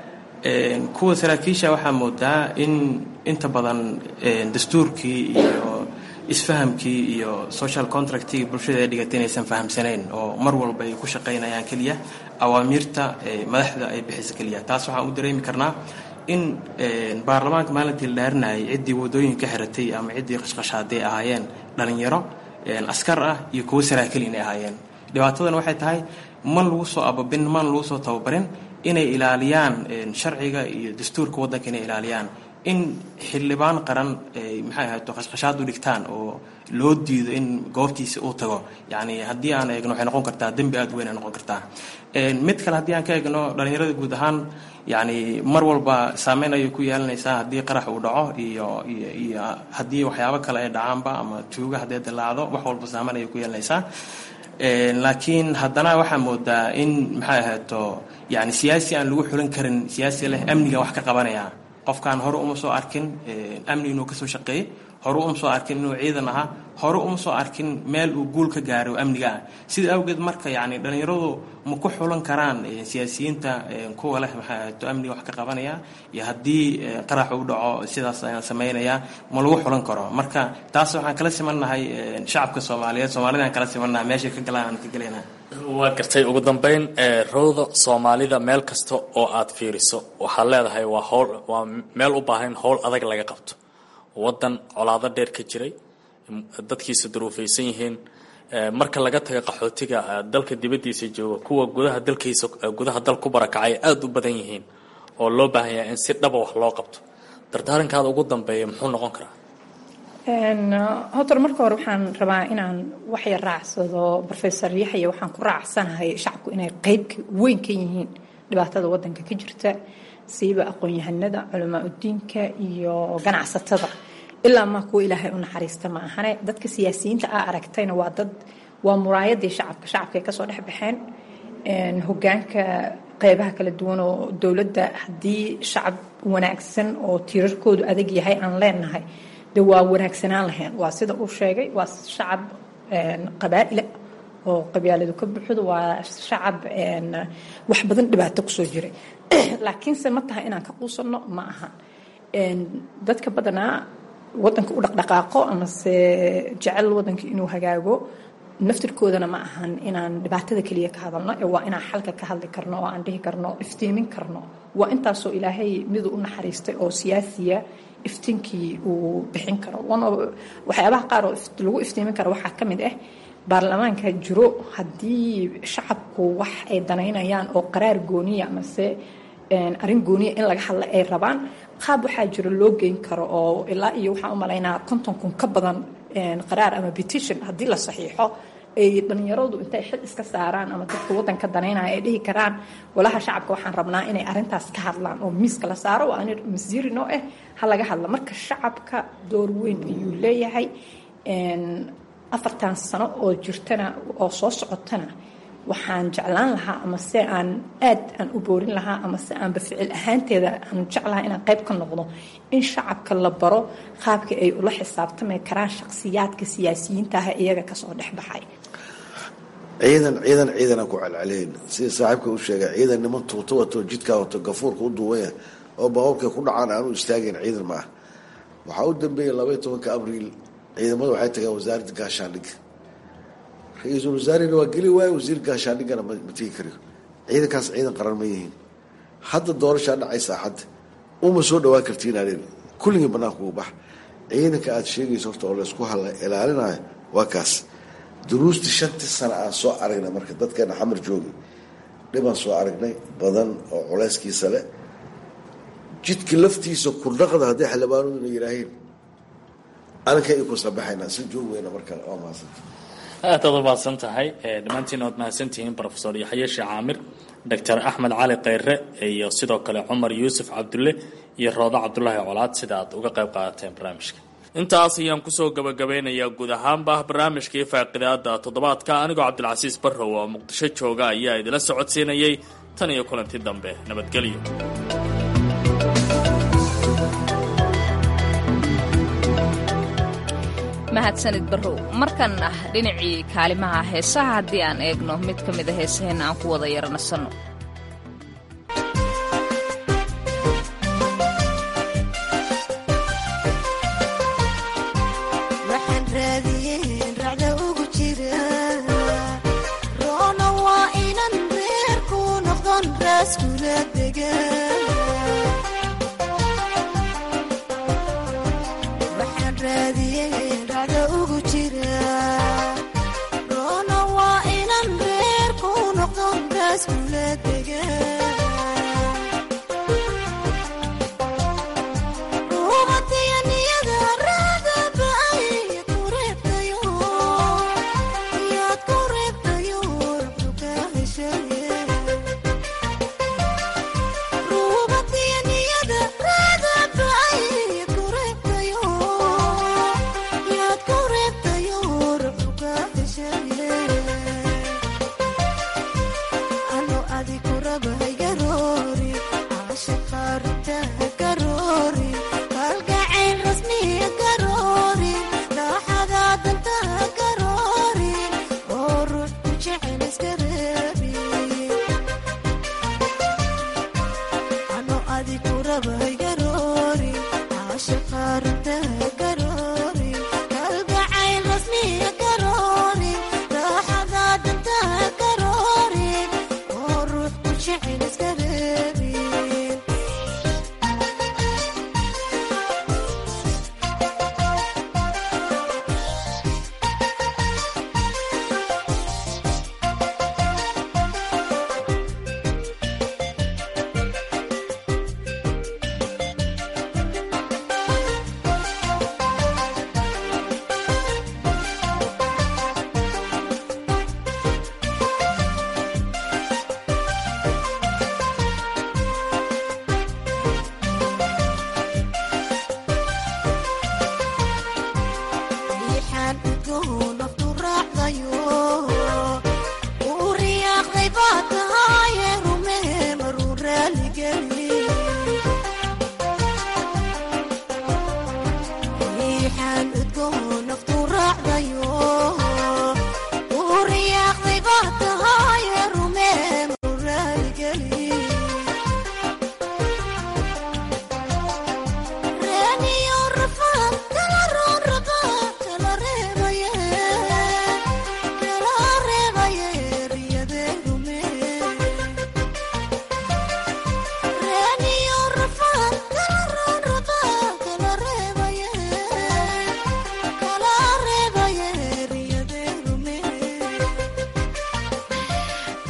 K: kuwa saraakiisha waxaa moodaa in inta badan dastuurkii iyo isfahamkii iyo social contractii bulshada ay dhigatay inaysan fahamsanayn oo mar walba ay ku shaqaynayaan keliya awaamiirta madaxda ay bixisa keliya taas waxaan u dareemi karnaa in baarlamaanka maalintii la dhaarinayay ciddii wadooyin ka xiratay ama ciddii qashqashaaday ahaayeen dhallinyaro askar ah iyo kuwo saraakiil inay ahaayeen dhibaatadan waxay tahay man lagu soo ababin man lagu soo tababarin inay ilaaliyaan sharciga iyo dastuurka waddanka inay ilaaliyaan in xildhibaan qaran maxay ahaato qashqashaad u dhigtaan oo loo diido in goobtiisa uu tago yacni haddii aan eegno waxay noqon kartaa dembi aada weyn ay noqon kartaa mid kale haddii aan ka eegno dhallinyarada guud ahaan yacni mar walba saameyn ayay ku yeelanaysaa haddii qarax uu dhaco iyo iyo iyo haddii waxyaabo kale ay dhacaanba ama tuuga haddee dilaacdo wax walba saameyn ayay ku yeelanaysaa laakiin haddana waxaa moodaa in maxay ahaato yani siyaasi aan lagu xulin karin siyaasi leh amniga wax ka qabanaya qofkaan hore uma soo arkin amni inuu kasoo shaqeeyey hore uma soo arkin inuu ciidan ahaa hore uma soo arkin meel uu guul ka gaaray oo amniga ah sida awgeed marka yani dhallinyaradu ma ku xulan karaan siyaasiyiinta kuwa leh maxay ahaato amniga wax ka qabanaya iyo haddii qarax uu dhaco sidaas ayaan samaynayaa ma lagu xulan karo marka taas waxaan kala simannahay shacabka soomaaliyeed soomaalida aan kala simannahay meeshay ka galaan aan ka gelayna
H: waa gartay ugu dambeyn rowda soomaalida meel kasta oo aad fiiriso waxaad leedahay waa howl waa meel u baahan howl adag laga qabto waddan colaado dheer ka jiray dadkiisa duruufaysan yihiin marka laga taga qaxootiga dalka dibaddiisa jooga kuwa gudaha dalkiisa gudaha dal ku barakacay aada u badan yihiin oo loo baahan yahay in si dhaba wax loo qabto dardaarankaada ugu dambeeya muxuu noqon karaa
J: horta marka hore waxaan rabaa inaan waxya raacsado rofesor yaxya waxaan ku raacsanahay shacabku inay qeyb weyn ka yihiin dhibaatada wadanka ka jirta siiba aqoon-yahanada culamaa udiinka iyo ganacsatada ilaa maa kuwa ilaahay u naxariista ma ahane dadka siyaasiyiinta aa aragtayna waa dad waa muraayadii shacabka shacabka ay kasoo dhex baxeen hogaanka qeybaha kala duwan oo dowladda haddii shacab wanaagsan oo tiirarkoodu adag yahay aan leenahay de waa wanaagsanaan lahayn waa sida uu sheegay waa shacab qabaa'ila oo qabyaaladu ka buuxdo waa shacab wax badan dhibaato kusoo jiray laakiinse ma tahay inaan ka quusanno ma aha dadka badanaa wadanka u dhaqdhaqaaqo amase jecel wadanka inuu hagaago naftirkoodana ma ahan inaan dhibaatada keliya ka hadalno ee waa inaan xalka ka hadli karno oo aan dhihi karno iftiimin karno waa intaasoo ilaahay miduu u naxariistay oo siyaasiya iftiinkii uu bixin karo waxyaabaha qaar oo lagu iftiimin karo waxaa ka mid ah baarlamaanka jiro haddii shacabku wax ay danaynayaan oo qaraar gooniya amase arrin gooniya in laga hadla ay rabaan qaab waxaa jiro loo geyn karo oo ilaa iyo waxaan u malaynaa konton kun ka badan qaraar ama petition haddii la saxiixo ay dhalinyaradu intay xil iska saaraan ama dadka wadanka danaynaya ay dhihi karaan walaha shacabka waxaan rabnaa inay arintaas ka hadlaan oo miiska la saaro waa ani masiiri noo ah ha laga hadla marka shacabka door weyn ayuu leeyahay afartan sano oo jirtana oo soo socotana waxaan jeclaan lahaa ama se aan aad aan u boorin lahaa ama se aanba ficil ahaanteeda aan jeclahaa inaan qayb ka noqdo in shacabka la baro qaabka ay ula xisaabtami karaan shakhsiyaadka siyaasiyiinta ah iyaga kasoo dhex baxay
C: ciidan ciidan ciidanaan ku celceleyn sida saaxiibka u sheegay ciidan niman tuuto wato jidkaa wato gafuurka u duwaya oo baabuurkay ku dhacaan aanu istaagayn ciidan ma ah waxaa u dambeeyay labaiy tobanka abriil ciidamada waxay tageen wasaaradda gaashaandhigga ra-iisul wasaarena waa geli waayo wasiir gaashaandhiggana ma tegi kariyo ciidankaas ciidan qaran ma yihiin hadda doorashaa dhacaysa axadda uma soo dhawaan kartiin aleen kulligii banaanka ugu bax ciidanka aada sheegaysa horta oo laysku hala ilaalinayo waa kaas duruustii shantii sano aan soo aragnay marka dadkeena xamar joogi dhibaan soo aragnay badan oo culeyskiisa le jidka laftiisa kurdhaqda hadday xildhibaanaduna yidhaaheen aninka ay ku sabaxaynaa si joog weyna marka waa mahadsanta
H: aad aad u mahadsan tahay dhammaantiin oad mahadsantihiin rofesor yaxye sheekh caamir doctor axmed cali kheyre iyo sidoo kale cumar yuusuf cabdulle iyo roodo cabdulaahi colaad sida aad uga qayb qaadateen barnaamijka intaas ayaan kusoo gabagabeynayaa guud ahaanba barnaamijkii faaqidaada toddobaadka anigoo cabdilcasiis barrow oo muqdisho jooga ayaa idila socodsiinayay tan iyo kulanti dambe nabadgelyo
A: mahadsanid barrow markan ah dhinacii kaalimaha heesaha haddii aan eegno mid ka mid a heesaheenna aan ku wada yaranasanno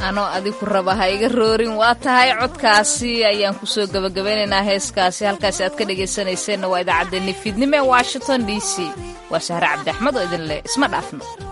A: anoo adiku raba ha iga roorin waa tahay codkaasi ayaan kusoo gabagabaynaynaa heeskaasi halkaasi aad ka dhegaysanayseena waa idaacaddeenni fiidnimo ee washington d c waa sahre cabdi axmed oo idin leh isma dhaafno